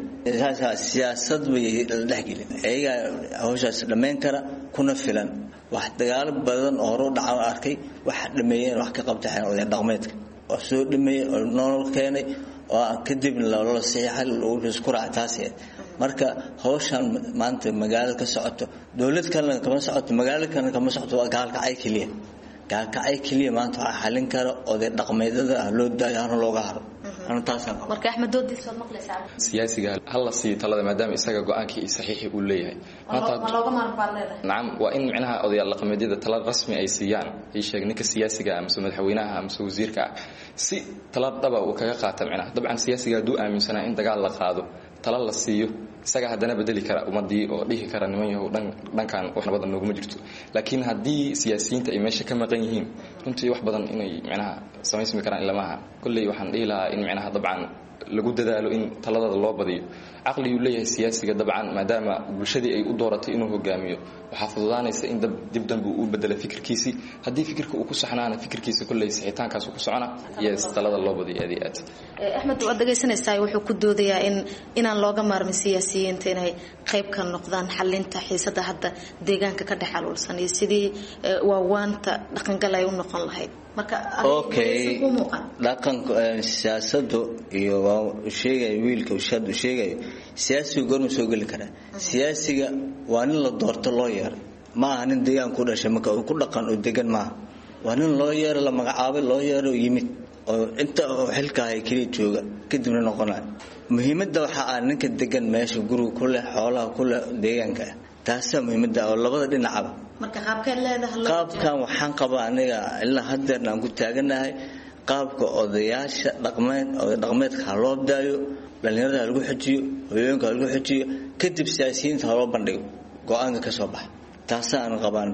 siyaasad bay la dhexgelin ayagaa hawshaas dhammayn kara kuna filan wax dagaalo badan oo hore u dhacan arkay waxa dhameeyeen wax ka qabtaxeen oday dhaqmeedka oo soo dhameeyey oo nolol keenay oo kadibna loola saxiixa isku raaca taas marka hawshan maanta magaalada ka socoto dowlad kalena kama socoto magaalo kalena kama socoto waa gaalkacay keliya gaalkacay keliya maanta waxaa xalin kara oday dhaqmeedada ah loo daayo hana looga haro marka axmed doodiis waad maqlaysaa siyaasiga hala siiyo talada maadaama isaga go-aankii iyo saxiixii uu leeyahay ma looga maarmi baad leedahay nacam waa in micnaha odayaal dhaqameedyada tala rasmi ay siiyaan ii sheeg ninka siyaasiga amase madaxweynaha amase wasiirka ah si tala dhaba uu kaga qaata micnaha dabcan siyaasiga hadduu aaminsanaa in dagaal la qaado tala la siiyo isaga haddana bedeli kara ummadii oo dhihi kara niman yahow dhankan wax nabada nooguma jirto laakiin haddii siyaasiyiinta ay meesha ka maqan yihiin runtii wax badan inay micnaha samaysmi karaan ilamaha kolley waxaan dhihi lahaa in micnaha dabcan lagu dadaalo in taladada loo badiyo caqliguu leeyahay siyaasiga dabcan maadaama bulshadii ay u dooratay inuu hogaamiyo waxaa fududaanaysa in dib dambe uu bedela fikirkiisii haddii fikirka uu ku saxnaana fikirkiisa kolley sixitaankaasu ku socona iyo talada loo badiyo aad iyo aad axmed waad dhegaysanaysaa wuxuu ku doodayaa in inaan looga maarmin siyaasiyiinta inay qayb ka noqdaan xalinta xiisada hadda deegaanka ka dhex aluulsan iyo sidii waawaanta dhaqangal ay u noqon lahayd marka okay dhaqanka siyaasadu iyo sheegay wiilka ushaad uu sheegayo siyaasiga goorma soo geli karaa siyaasiga waa nin la doorto loo yeeray ma aha nin deegaan ku dhashay marka uu ku dhaqan oo degan maaha waa nin loo yeeray la magacaabay loo yeeray oo yimid oo inta xilka hay keliya jooga kadibna noqonaya muhiimadda waxaa ah ninka degan meesha guriga ku leh xoolaha ku leh deegaanka ah taasaa muhiimadda oo labada dhinacaba marka qaabkeed leedahay qaabkan waxaan qabaa aniga ilaa hadeerna aan ku taaganahay qaabka odayaasha dhaqmeed oday dhaqmeedka ha loo daayo dhallinyarada ha lagu xojiyo hooyooyinka ha lagu xojiyo kadib siyaasiyiinta ha loo bandhigo go-aanka ka soo baxa taasaan qabaan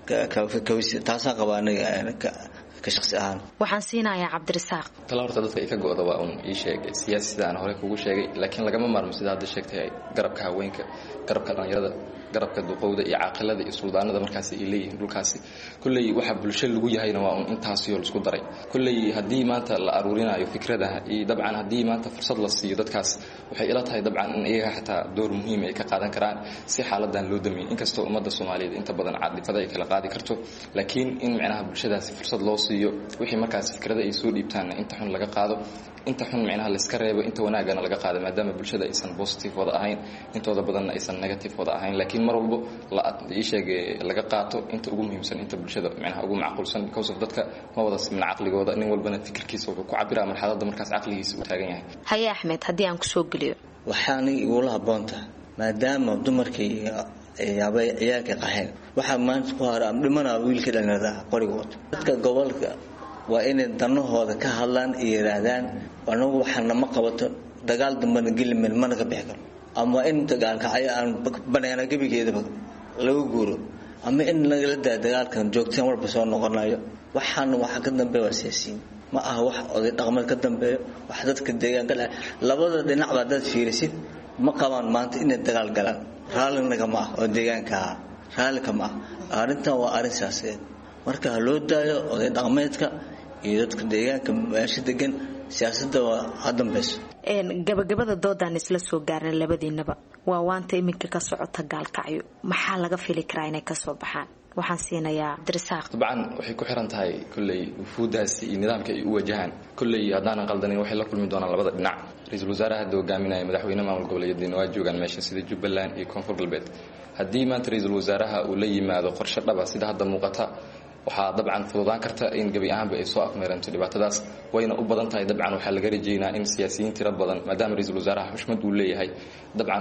taasaan qabaa aniga ka shaqsi ahaan waxaan siinayaa cabdirasaaq tala horta dadka ay ka go-da waa un ii sheeg siyaasi sida aan hore kugu sheegay laakiin lagama maarmo sida hadda sheegtay garabka haweenka garabka dhallinyarada garabka duqowda iyo caaqilada iyo suldaanada markaasi ay leeyihiin dhulkaasi kolley waxa bulsho lagu yahayna waa un intaasiyo laisku daray kolley haddii maanta la aruurinayo fikradaha iyo dabcan haddii maanta fursad la siiyo dadkaas waxay ila tahay dabcan in iyaga xataa door muhiim ay ka qaadan karaan si xaaladan loo damiyo inkastoo ummadda soomaaliyeed inta badan cadifada ay kala qaadi karto laakiin in micnaha bulshadaasi fursad loo siiyo wixii markaas fikrada ay soo dhiibtaanna inta xun laga qaado inta xun micnaha layska reebo inta wanaagana laga qaado maadaama bulshada aysan positive wada ahayn intooda badanna aysan negative wada ahayn laakiin mar walbo ii sheeg laga qaato inta ugu muhiimsan inta bulshada micnaha ugu macquulsan because of dadka ma wada simin caqligooda nin walbana fikirkiisa wuxuu ku cabiraa marxaladda markaas caqligiisa uu taagan yahay haye axmed haddii aan kusoo geliyo waxaanay igula habboon tahay maadaama dumarkii yaabay ciyaalka qaheen waxaa maanta ku hara ama dhimanaa wiilka dhallinyarada qoriga wato dadka gobolka waa inay danahooda ka hadlaan iyo yidhaahdaan anagu waxaana ma qabato dagaal dambana gelimen mana ka bixi karo ama in dagaalkacyo aan baneena gebigeedaba laga guuro ama in lagala daa dagaalkan joogteen walba soo noqonayo waxaana waxa ka dambeeya waa siyaasiyiin ma aha wax oday dhaqameed ka dambeeyo wax dadka deegaanka dha labada dhinacba haddaad fiirisid ma qabaan maanta inay dagaal galaan raallinaga ma ah oo deegaanka ah raallika ma ah arrintan waa arrin siyaasadeed marka ha loo daayo oday dhaqameedka iyo dadka deegaanka meesha degan siyaasadda waa ha dambeyso gabagabada doodaan isla soo gaarna labadiinaba waa waanta iminka ka socota gaalkacyo maxaa laga fili karaa inay kasoo baxaan waxaan siinayaa cabdirasaaq dabcan waxay ku xiran tahay kolley wufuudaasi iyo nidaamka ay u wajahaan kolley haddaanan qaldanin waxay la kulmi doonaan labada dhinac ra-iisul wasaaraha hadda hogaaminaya madaxweyne maamul goboleedyadiina waa joogaan meesha sida jubbaland iyo koonfur galbeed haddii maanta ra-iisul wasaaraha uu la yimaado qorshe dhaba sida hadda muuqata waxaa dabcan fududaan karta in gebi ahaanba ay soo afmeeranto dhibaatadaas wayna u badan tahay dabcan waxaa laga rajeynaa in siyaasiyiin tiro badan maadaama ra-iisul wasaaraha xushmad uu leeyahay dabcan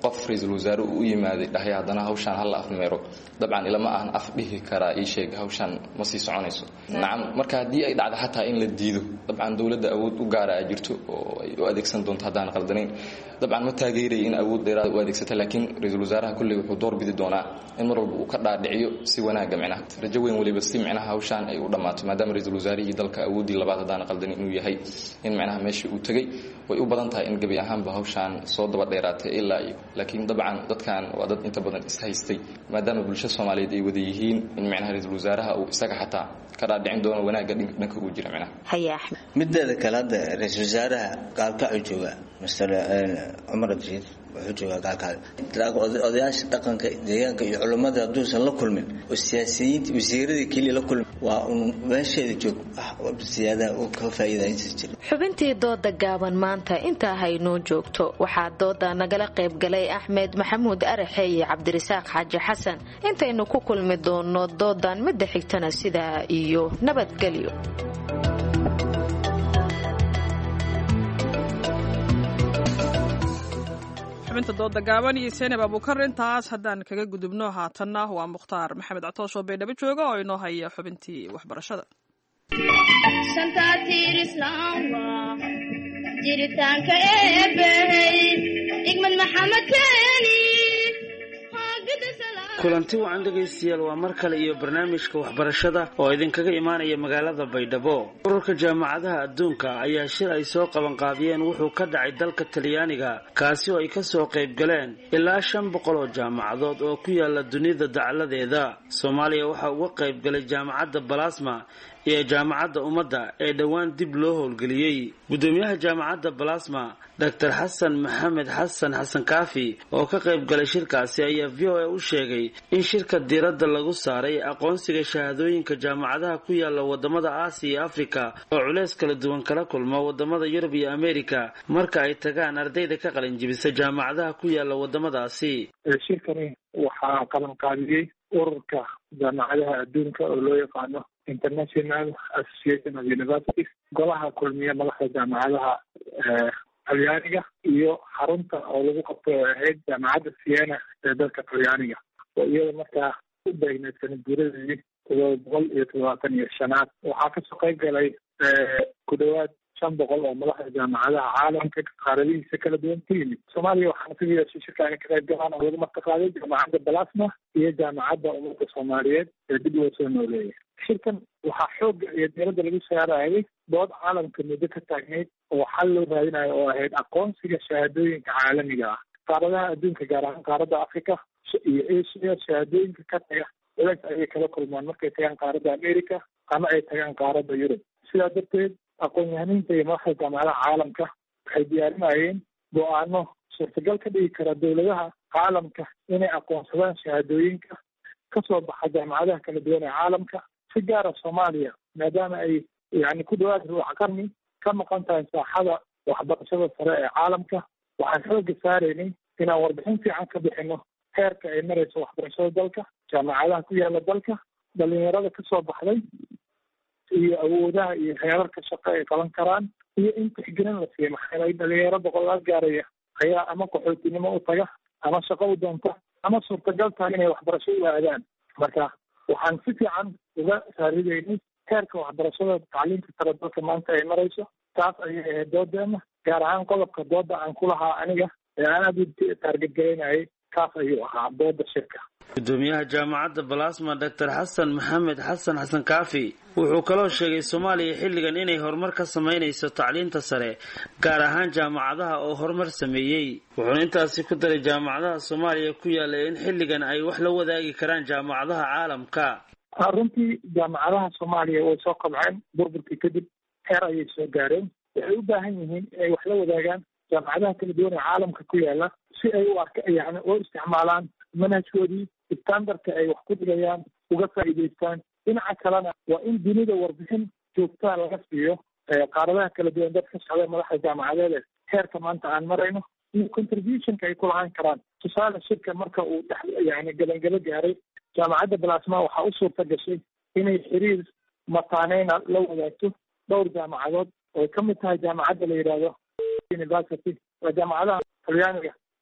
qof ra-iisul wasaare uu u yimaaday dhahay haddana hawshaan hala afmeero dabcan ilama ahan af dhihi karaa ii sheeg hawshaan ma sii soconayso nacam marka haddii ay dhacdo xataa in la diido dabcan dowladda awood u gaara a jirto oo ay u adeegsan doonto haddaan qaldanayn dabcan ma taageeraya in awood dheeraad u adeegsata laakiin ra-iisul wasaaraha kulley wuxuu door bidi doonaa in mar walba uu ka dhaadhiciyo si wanaaga micnaha rajo weyn waliba si micnaha hawshaan ay u dhammaato maadaama ra-iisul wasaarihii dalka awooddii labaad haddaan qaldanin inuu yahay in micnaha meeshii uu tegey way u badan tahay in gebi ahaanba hawshaan soo daba dheeraatay ilaa iyo laakiin dabcan dadkan waa dad inta badan ishaystay maadaama bulsho soomaaliyeed ay wada yihiin in micnaha ra-iisul wasaaraha uu isaga xataa ka dhaadhicin doono wanaagga dhanka uu jira micnaha haye axmed mideeda kale hadda ra-iisul wasaaraha gaalkacuu jooga master cumar abdishiid wuxuu joogaa gaalkacyo odayaasha dhaqanka deegaanka iyo culummada hadduusan la kulmin oo siyaasiyiinta wasiiradii keliya la kulmin waa un meesheeda joog siyaadaha uu ka faa'iidaysan jira xubintii dooda gaaban maanta intaa haynoo joogto waxaa dooda nagala qayb galay axmed maxamuud araxe iyo cabdirasaaq xaaji xasan intaynu ku kulmi doono doodan midda xigtana sidaa iyo nabadgelyo xubinta dooda gaaban iyo seenab abuukar intaas haddaan kaga gudubno haatanna waa mukhtaar maxamed catoos oo baydhabo jooga oo inoo haya xubintii waxbarashada jiritaanka eebbahey igmad maxamed keeni kulanti wacan dhegaystayaal waa mar kale iyo barnaamijka waxbarashada oo idinkaga imaanaya magaalada baydhabo ururka jaamacadaha adduunka ayaa shir ay soo qabanqaabiyeen wuxuu ka dhacay dalka talyaaniga kaasi oo ay kasoo qayb galeen ilaa shan boqol oo jaamacadood oo ku yaala dunida dacaladeeda soomaaliya waxaa uga qayb galay jaamacadda balasma iyo jaamacadda ummadda ee dhowaan dib loo howlgeliyey gudoomiyaha jaamacadda balasma dor xasan maxamed xasan xasan kaafi oo ka qayb galay shirkaasi ayaa v o a u sheegay in shirka diiradda lagu saaray aqoonsiga shahaadooyinka jaamacadaha ku yaala wadamada aasiya iyo afrika oo culeys kala duwan kala kulma wadamada yurub iyo amerika marka ay tagaan ardayda ka qalinjibisa jaamacadaha ku yaala wadamadaasi shirkani waxaa qabanqaabiyey ururka jaamacadaha adduunka oo loo yaqaano international association of universities golaha kulmiya madaxda jaamacadaha talyaaniga iyo xarunta oo lagu qabto oo ahayd jaamacadda siena ee dalka talyaaniga oo iyada markaa u beegneed sanadguuradeedii todoba boqol iyo toddobaatan iyo shanaad waxaa kasoo qayb galay ku dhawaad shan boqol oo madaxda jaamacadaha caalamka qaaradihiisa kala duwan ku yimid soomaaliya waxaana ka yeeshay shirkaani ka qayb galaan oo lagu martaqaaday jaamacadda balasma iyo jaamacadda ummadda soomaaliyeed ee dib loo soo nooleeyay shirkan waxaa xoogga iyo diiradda lagu saarayay dood caalamka muddo ka taagnayd oo xal loo raadinayo oo ahayd aqoonsiga shahaadooyinka caalamiga ah qaaradaha adduunka gaar ahaan qaaradda africa iyo asia shahaadooyinka ka taga culeys ayay kala kulmaan markay tagaan qaaradda america ama ay tagaan qaaradda yurub sidaa darteed aqoon-yahaniinta iyo madaxda jaamacadaha caalamka waxay diyaarinayeen go-aano suurtagal ka dhigi kara dowladaha caalamka inay aqoonsadaan shahaadooyinka kasoo baxa jaamacadaha kala duwan ee caalamka si gaara soomaaliya maadaama ay yani ku dhawaad ruuc qarni ka maqan tahay saaxada waxbarashada sare ee caalamka waxaan xooga saaraynay inaan warbixin fiican ka bixino heerka ay marayso waxbarashada dalka jaamacadaha ku yaala dalka dhalinyarada kasoo baxday iyo awoodaha iyo heerarka shaqo ay qaban karaan iyo in tixgelin la siiyo maxaa yeelay dhalinyaro boqolaal gaaraya ayaa ama qaxootinimo u taga ama shaqo u doonta ama suurtagal tahay inay waxbarasho u aadaan marka waxaan si fiican uga saaridaynay heerka waxbarashada tacliinta sare dalka maanta ay marayso taas ayay ahayd doodeena gaar ahaan qodobka dooda aan ku lahaa aniga ee aan aada u taargetgaraynayay kaas ayuu ahaa dooda shirka gudoomiyaha jaamacadda balasma dor xasan maxamed xasan xasan kaafi wuxuu kaloo sheegay soomaaliya xilligan inay horumar ka samaynayso tacliinta sare gaar ahaan jaamacadaha oo horumar sameeyey wuxuuna intaasi ku daray jaamacadaha soomaaliya ku yaala in xilligan ay wax la wadaagi karaan jaamacadaha caalamka runtii jaamacadaha soomaaliya way soo qabceen burburkii kadib heer ayay soo gaareen waxay u baahan yihiin inay wax la wadaagaan jaamacadaha kala duwan ee caalamka ku yaala si ay u arka yani oo isticmaalaan manhajkoodii standardka ay wax ku dhigayaan uga faa'iidaystaan dhinaca kalena waa in dunida warbixin joogtaa laga siiyo qaaradaha kala duwan dad ka socda madaxda jaamacadeed heerka maanta aan marayno iyo contributionka ay ku lahaan karaan tusaale shirka marka uu dhex yani gabangabo gaaray jaamacadda balasma waxaa u suurta gashay inay xiriir mataaneyna la wadaagto dhowr jaamacadood oo ka mid tahay jaamacadda la yidhaahdo university waa jaamacadaha talyaaniga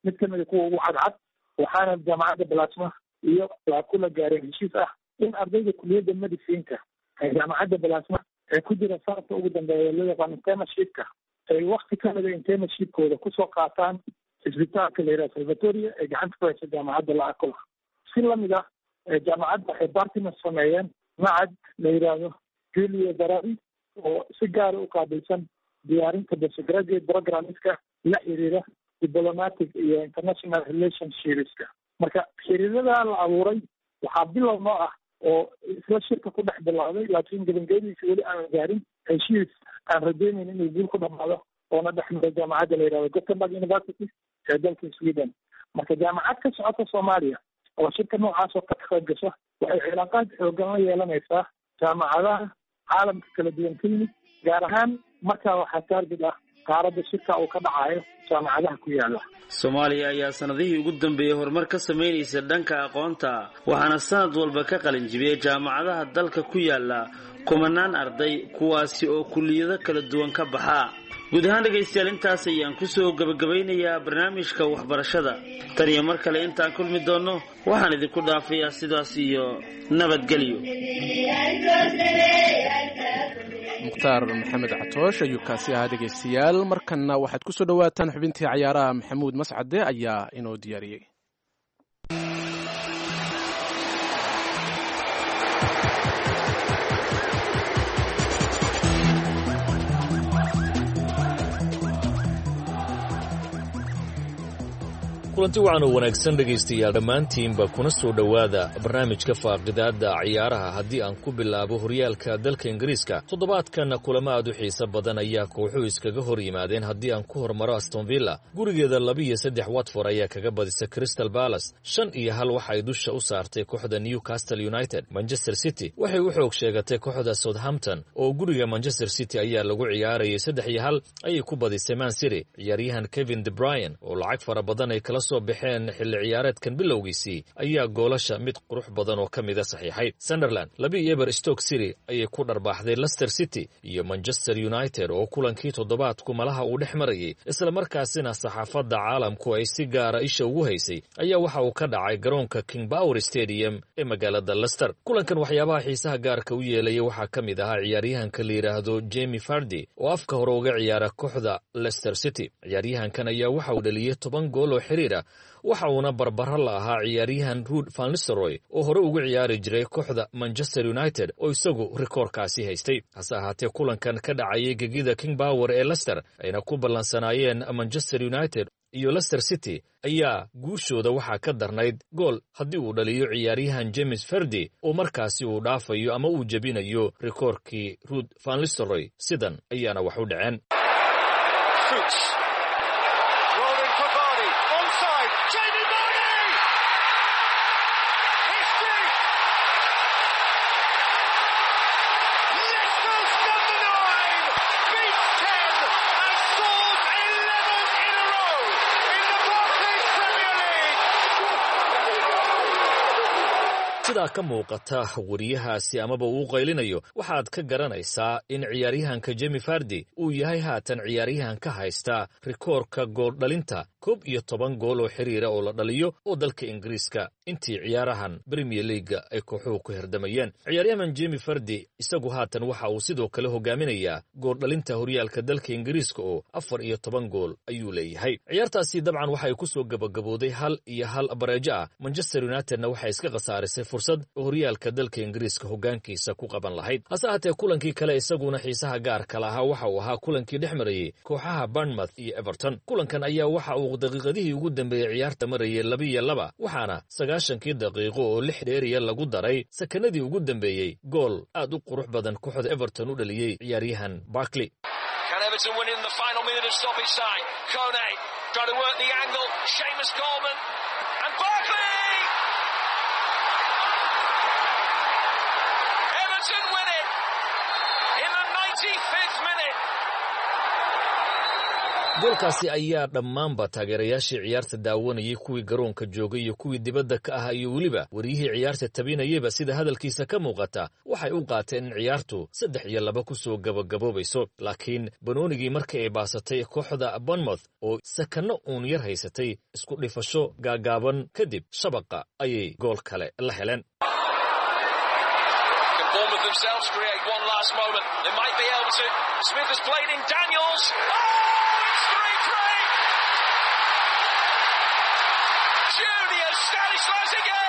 mid kamid a kuwa ugu cadcad waxaana jaamacadda balasma iyo waa kula gaareen heshiis ah in ardayda kuliyadda medicinka ee jaamacadda balasma ee ku jira sanadka ugu dambeeya loo yaqaan internshipka ay wakti kamida internshipkooda kusoo qaataan cisbitaalka la yidhaha salvatoria ee gacanta ku haysa jaamacadda laacola si lamid ah jaamacadda waxay bartimas sameeyeen macad la yidhaahdo julio darari oo si gaara u qaabilsan diyaarinta postgraduate programmeska la xiriira diplomatic iyo international relationshipska marka xiriiradaa la abuuray waxaa bilow noo ah oo isla shirka ku dhex bilowday laakiin gebangeediisa weli aanan gaarin heshiis aan rajeynayn inuu guul ku dhamaado oona dhex maray jaamacadda la yidhahdo gothenburg university ee dalka sweden marka jaamacad ka socota soomaaliya oo shirka noocaas oo ka qayb gasho waxay cilaaqaad xoogan la yeelanaysaa jaamacadaha caalamka kala duwan ka yimid gaar ahaan markaa waxaa taargid ah qaaradda shirka uu ka dhacayo jaamacadaha ku yaala soomaaliya ayaa sanadihii ugu dambeeyey horumar ka samaynaysa dhanka aqoonta waxaana sanad walba ka qalin jibiyey jaamacadaha dalka ku yaala kumanaan arday kuwaasi oo kulliyado kala duwan ka baxa guud ahaan dhegaystayaal intaas ayaan kusoo gebagabaynayaa barnaamijka waxbarashada tan iyo mar kale intaan kulmi doonno waxaan idinku dhaafayaa sidaas iyo nabadgelyo mukhtaar maxamed catoosh ayuu kaasi ahaa dhegaystayaal markanna waxaad ku soo dhowaataan xubintii cayaaraha maxamuud mascade ayaa inoo diyaariyey kulanti wacan oo wanaagsan dhegaystayaal dhammaantiinba kuna soo dhowaada barnaamijka faaqidaadda ciyaaraha haddii aan ku bilaabo horyaalka dalka ingiriiska toddobaadkan kulamo aad u xiiso badan ayaa kooxuhu iskaga hor yimaadeen haddii aan ku hormaro astonvilla gurigeeda labiiyo saddex watford ayaa kaga badisa crystal balas shan iyo hal waxay dusha u saartay kooxda newcastle united manchester city waxay u xoog sheegatay kooxda southampton oo guriga manchester city ayaa lagu ciyaarayay saddex iyo hal ayay ku badisay man city ciyaaryahan kevin de bryan oo lacag fara badan ay kala soo baxeen xilli ciyaareedkan bilowgiisii ayaa goolasha mid qurux badan oo ka mida saxiixay sunderland labi eber stoke city ayay ku dharbaaxday lester city iyo manchester united oo kulankii toddobaadku malaha uu dhex marayay islamarkaasina saxaafadda caalamku ay si gaara isha ugu haysay ayaa waxa uu ka dhacay garoonka king power stadium ee magaalada lester kulankan waxyaabaha xiisaha gaarka u yeelaya waxaa ka mid ahaa ciyaaryahanka la yidhaahdo jemi fardi oo afka hore uga ciyaara kooxda lester city ciyaaryahankan ayaa waxa uu dhaliyey toban gool oo xiriir ah waxa uuna barbaro la ahaa ciyaaryahan ruud vanlisteroy oo hore ugu ciyaari jiray kooxda manchester united oo isagu rikoorkaasi haystay hase ahaatee kulankan ka dhacayay gegida king power ee lester ayna ku ballansanaayeen manchester united iyo lester city ayaa guushooda waxaa ka darnayd gool haddii uu dhaliyo ciyaaryahan james ferdi oo markaasi uu dhaafayo ama uu jebinayo rikoorkii ruud vanlisteroy sidan ayaana wax u dhaceen sidaa ka muuqata wariyahaasi amaba uu qaylinayo waxaad ka garanaysaa in ciyaaryahanka jemi fardi uu yahay haatan ciyaaryahan ka haysta rikoorka gooldhalinta koob iyo toban gool oo xiriira oo la dhaliyo oo dalka ingiriiska intii ciyaarahan bremier leaga ay kooxuhu ku herdamayeen ciyaaryahan jemi fardi isagu haatan waxa uu sidoo kale hogaaminayaa gooldhalinta horyaalka dalka ingiriiska oo afar iyo toban gool ayuu leeyahay ciyaartaasi dabcan waxay ku soo gabagabooday hal iyo hal bareejo ah manchester unitedna waxay iska khasaarisay fursad oo horyaalka dalka ingiriiska hoggaankiisa ku qaban lahayd hase ahaatee kulankii kale isaguna xiisaha gaarka lahaa waxa uu ahaa kulankii dhex marayey kooxaha barnmouth iyo everton kulankan ayaa waxa uu daqiiqadihii ugu dambeeyey ciyaarta marayay laba iyo laba waxaana sagaashankii daqiiqo oo lix dheeriya lagu daray sakanadii ugu dambeeyey gool aad u qurux badan kooxda everton u dhaliyey ciyaaryahan barkley goolkaasi ayaa dhammaanba taageerayaashii ciyaarta daawanayay kuwii garoonka joogay iyo kuwii dibadda ka ahaa iyo weliba wariyihii ciyaarta tabinayaba sida hadalkiisa ka muuqata waxay u qaateen in ciyaartu saddex iyo laba ku soo gabagaboobayso laakiin banoonigii markii ay baasatay kooxda bonmouth oo sakanno uun yar haysatay isku dhifasho gaagaaban kadib shabaqa ayay gool kale la heleen themselves create one last moment. They might be able to. Smith has played in Daniels. Oh, it's 3 3. Julius Stanislas again.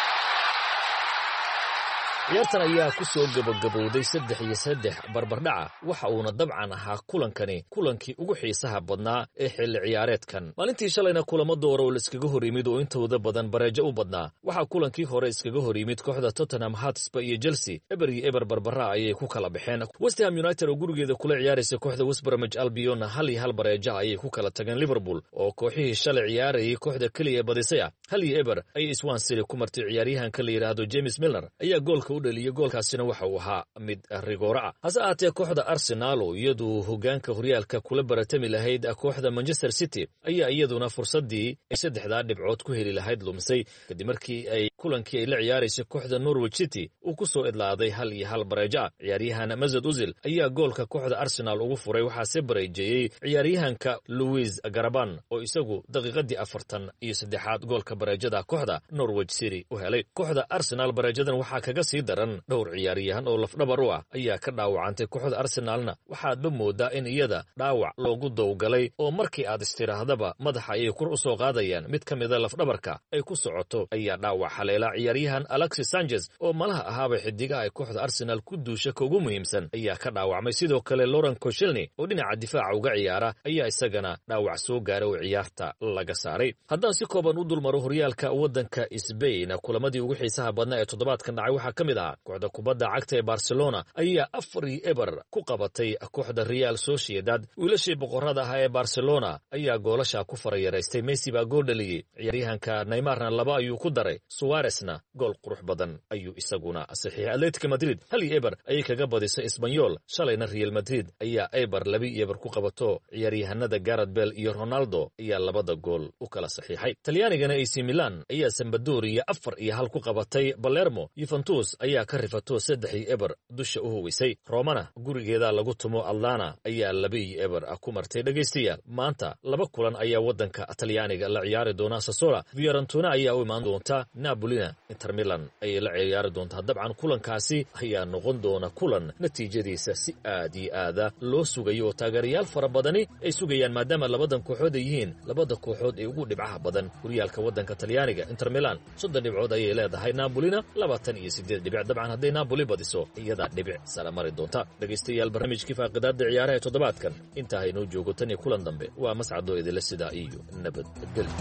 ciyaartan ayaa ku soo gabagabowday saddex iyo saddex barbardhaca waxa uuna dabcan ahaa kulankani kulankii ugu xiisaha badnaa ee xilli ciyaareedkan maalintii shalayna kulamo doora oo laiskaga hor yimid oo intooda badan bareejo u badnaa waxaa kulankii hore iskaga hor yimid kooxda tottenham hatsba iyo chelsea eber iyo eber barbara ayay ku kala baxeen westham united oo gurigeeda kula ciyaaraysa kooxda westbramage albiona hal iyo hal bareeja ayay ku kala tageen liverpool oo kooxihii shalay ciyaarayay kooxda keliya ee badisay ah hal iyo eber ayay swan city ku martay ciyaaryahanka la yidhaahdo james milner ayaa goolka dhaliyo goolkaasina waxa uu ahaa mid rigooro ah hase ahaatee kooxda arsenaal oo iyadu hogaanka horyaalka kula baratami lahayd kooxda manchester city ayaa iyaduna fursaddii ay saddexdaa dhibcood ku heli lahayd lumisay kadib markii ay kulankii ay la ciyaaraysay kooxda norwich city uu ku soo idlaaday hal iyo hal bareejo ah ciyaaryahan mazad uzil ayaa goolka kooxda arsenaal ugu furay waxaase bareejeeyey ciyaaryahanka louis garaban oo isagu daqiiqadii afartan iyo saddexaad goolka bareejada kooxda norwich city u helay kooxda arsenaal bareejadan waxaa kaga sii daran dhowr ciyaaryahan oo lafdhabar u ah ayaa ka dhaawacantay kooxda arsenaalna waxaadba moodaa in iyada dhaawac loogu dowgalay oo markii aad istidhaahdaba madaxa ayay kur u soo qaadayaan mid ka mida lafdhabarka ay ku socoto ayaa dhaawac haleela ciyaaryahan alexis sanchez oo malaha ahaaba xidigaha ay kooxda arsenaal ku duusha ka ugu muhiimsan ayaa ka dhaawacmay sidoo kale loren koshelni oo dhinaca difaaca uga ciyaara ayaa isagana dhaawac soo gaara oo ciyaarta laga saaray haddaan si kooban u dulmaro horyaalka waddanka sbain kulamadii ugu xiisaha badnaa ee toddobaadkan dhacay waxaa ka mid ah kooxda kubadda cagta ee barcelona ayaa afar iyo eber ku qabatay kooxda real sociedad wiilashii boqorada ahaa ee barcelona ayaa goolasha ku farayaraystay messi baa gool dhaliyey ciyaaryahanka neymarna laba ayuu ku daray suwaresna gool qurux badan ayuu isaguna saxiixay atletica madrid hal iyo eber ayay kaga badisay isbanyol shalayna real madrid ayaa eber laba iyo eber ku qabato ciyaaryahanada garad bell iyo ronaldo ayaa labada gool u kala saxiixay talyaanigana ac milan ayaa sambadoria afar iyo hal ku qabatay balermo yuventus ayaa ka rifato saddex iyo eber dusha u huwisay romana gurigeeda lagu tumo atlana ayaa laba iyo eber ku martay dhegaystayaal maanta laba kulan ayaa waddanka talyaaniga la ciyaari doonaa sasola viorantuna ayaa u imaan doonta nabolina inter milan ayay la ciyaari doontaa dabcan kulankaasi ayaa noqon doona kulan natiijadiisa si aad iyo aada loo sugayo oo taageerayaal fara badani ay sugayaan maadaama labadan kooxood ay yihiin labada kooxood ee ugu dhibcaha badan horyaalka waddanka talyaaniga inter milan soddon dhibcood ayay leedahay nabolina labaatan iyo sideed dhibic dabcan hadday napoli badiso iyadaa dhibic sala mari doonta dhegaystayaal barnaamijkii faaqidaadda ciyaaraha ee toddobaadkan intaa haynoo joogo tan iyo kulan dambe waa mascadoo idinle sidaa iyo nabadgelyo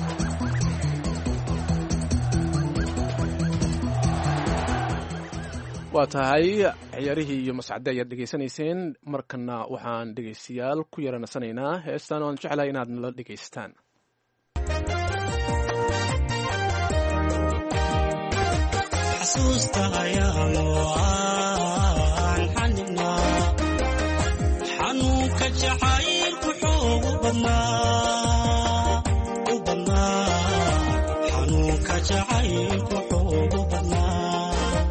waa tahay ciyaarihii iyo mascade ayaad dhegaysanayseen markana waxaan dhegaystayaal ku yaranasanaynaa heestan oan jeclahay inaad nala dhegaystaan xasuusta ayaanoo aan xaninaa xanuunka jacaylku xoogu badnaa u badnaa xanuunka jacaylku xoogu badnaa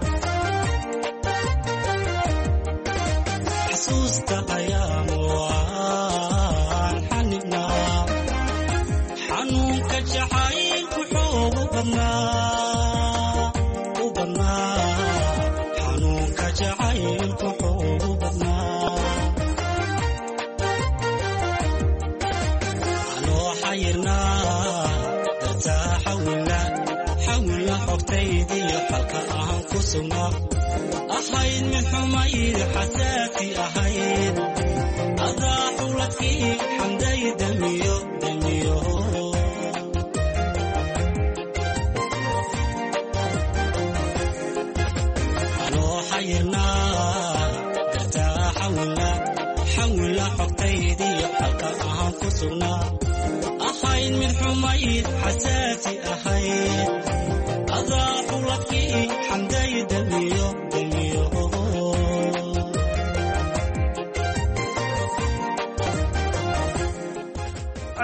xasuusta ayaanoo aan xaninaa xanuunka jacaylku xoogu badnaa xanuunka jacaylku xoogu badnaa anoo xayirnaa dartaa xawilna xawilna xogtaydiyo xalka ahan ku sugnaa ahayd mid xumayd xasaasi ahayd adaa xuladkii xamday damiyo damiyo dartaa xawilna xawilna xogtaydiyo xalka ahaan ku sugnaa ahayd mid xumayd xasaasi ahayd adaa xuladkii xamday damiyo damiyo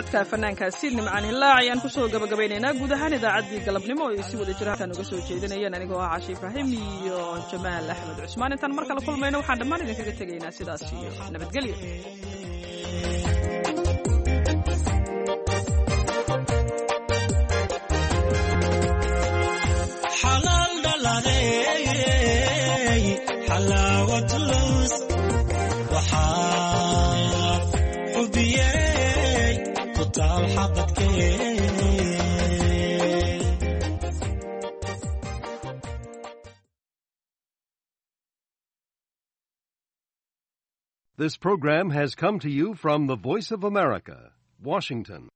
codka fanaankaasi nimcaan hilaac ayaan kusoo gabagabaynaynaa guud ahaan idaacaddii galabnimo oo ay si wada jira halkaan uga soo jeedinayeen anigoo ah cashi ibraahim iyo jamaal axmed cusmaan intaan mar kale kulmayno waxaan dhammaan idinkaga tegaynaa sidaas iyo nabadgelyo xalaal dhaladay xalaawad lus waxaa xubiyey ku taal xabadkee This program has come to you from the Voice of America, Washington.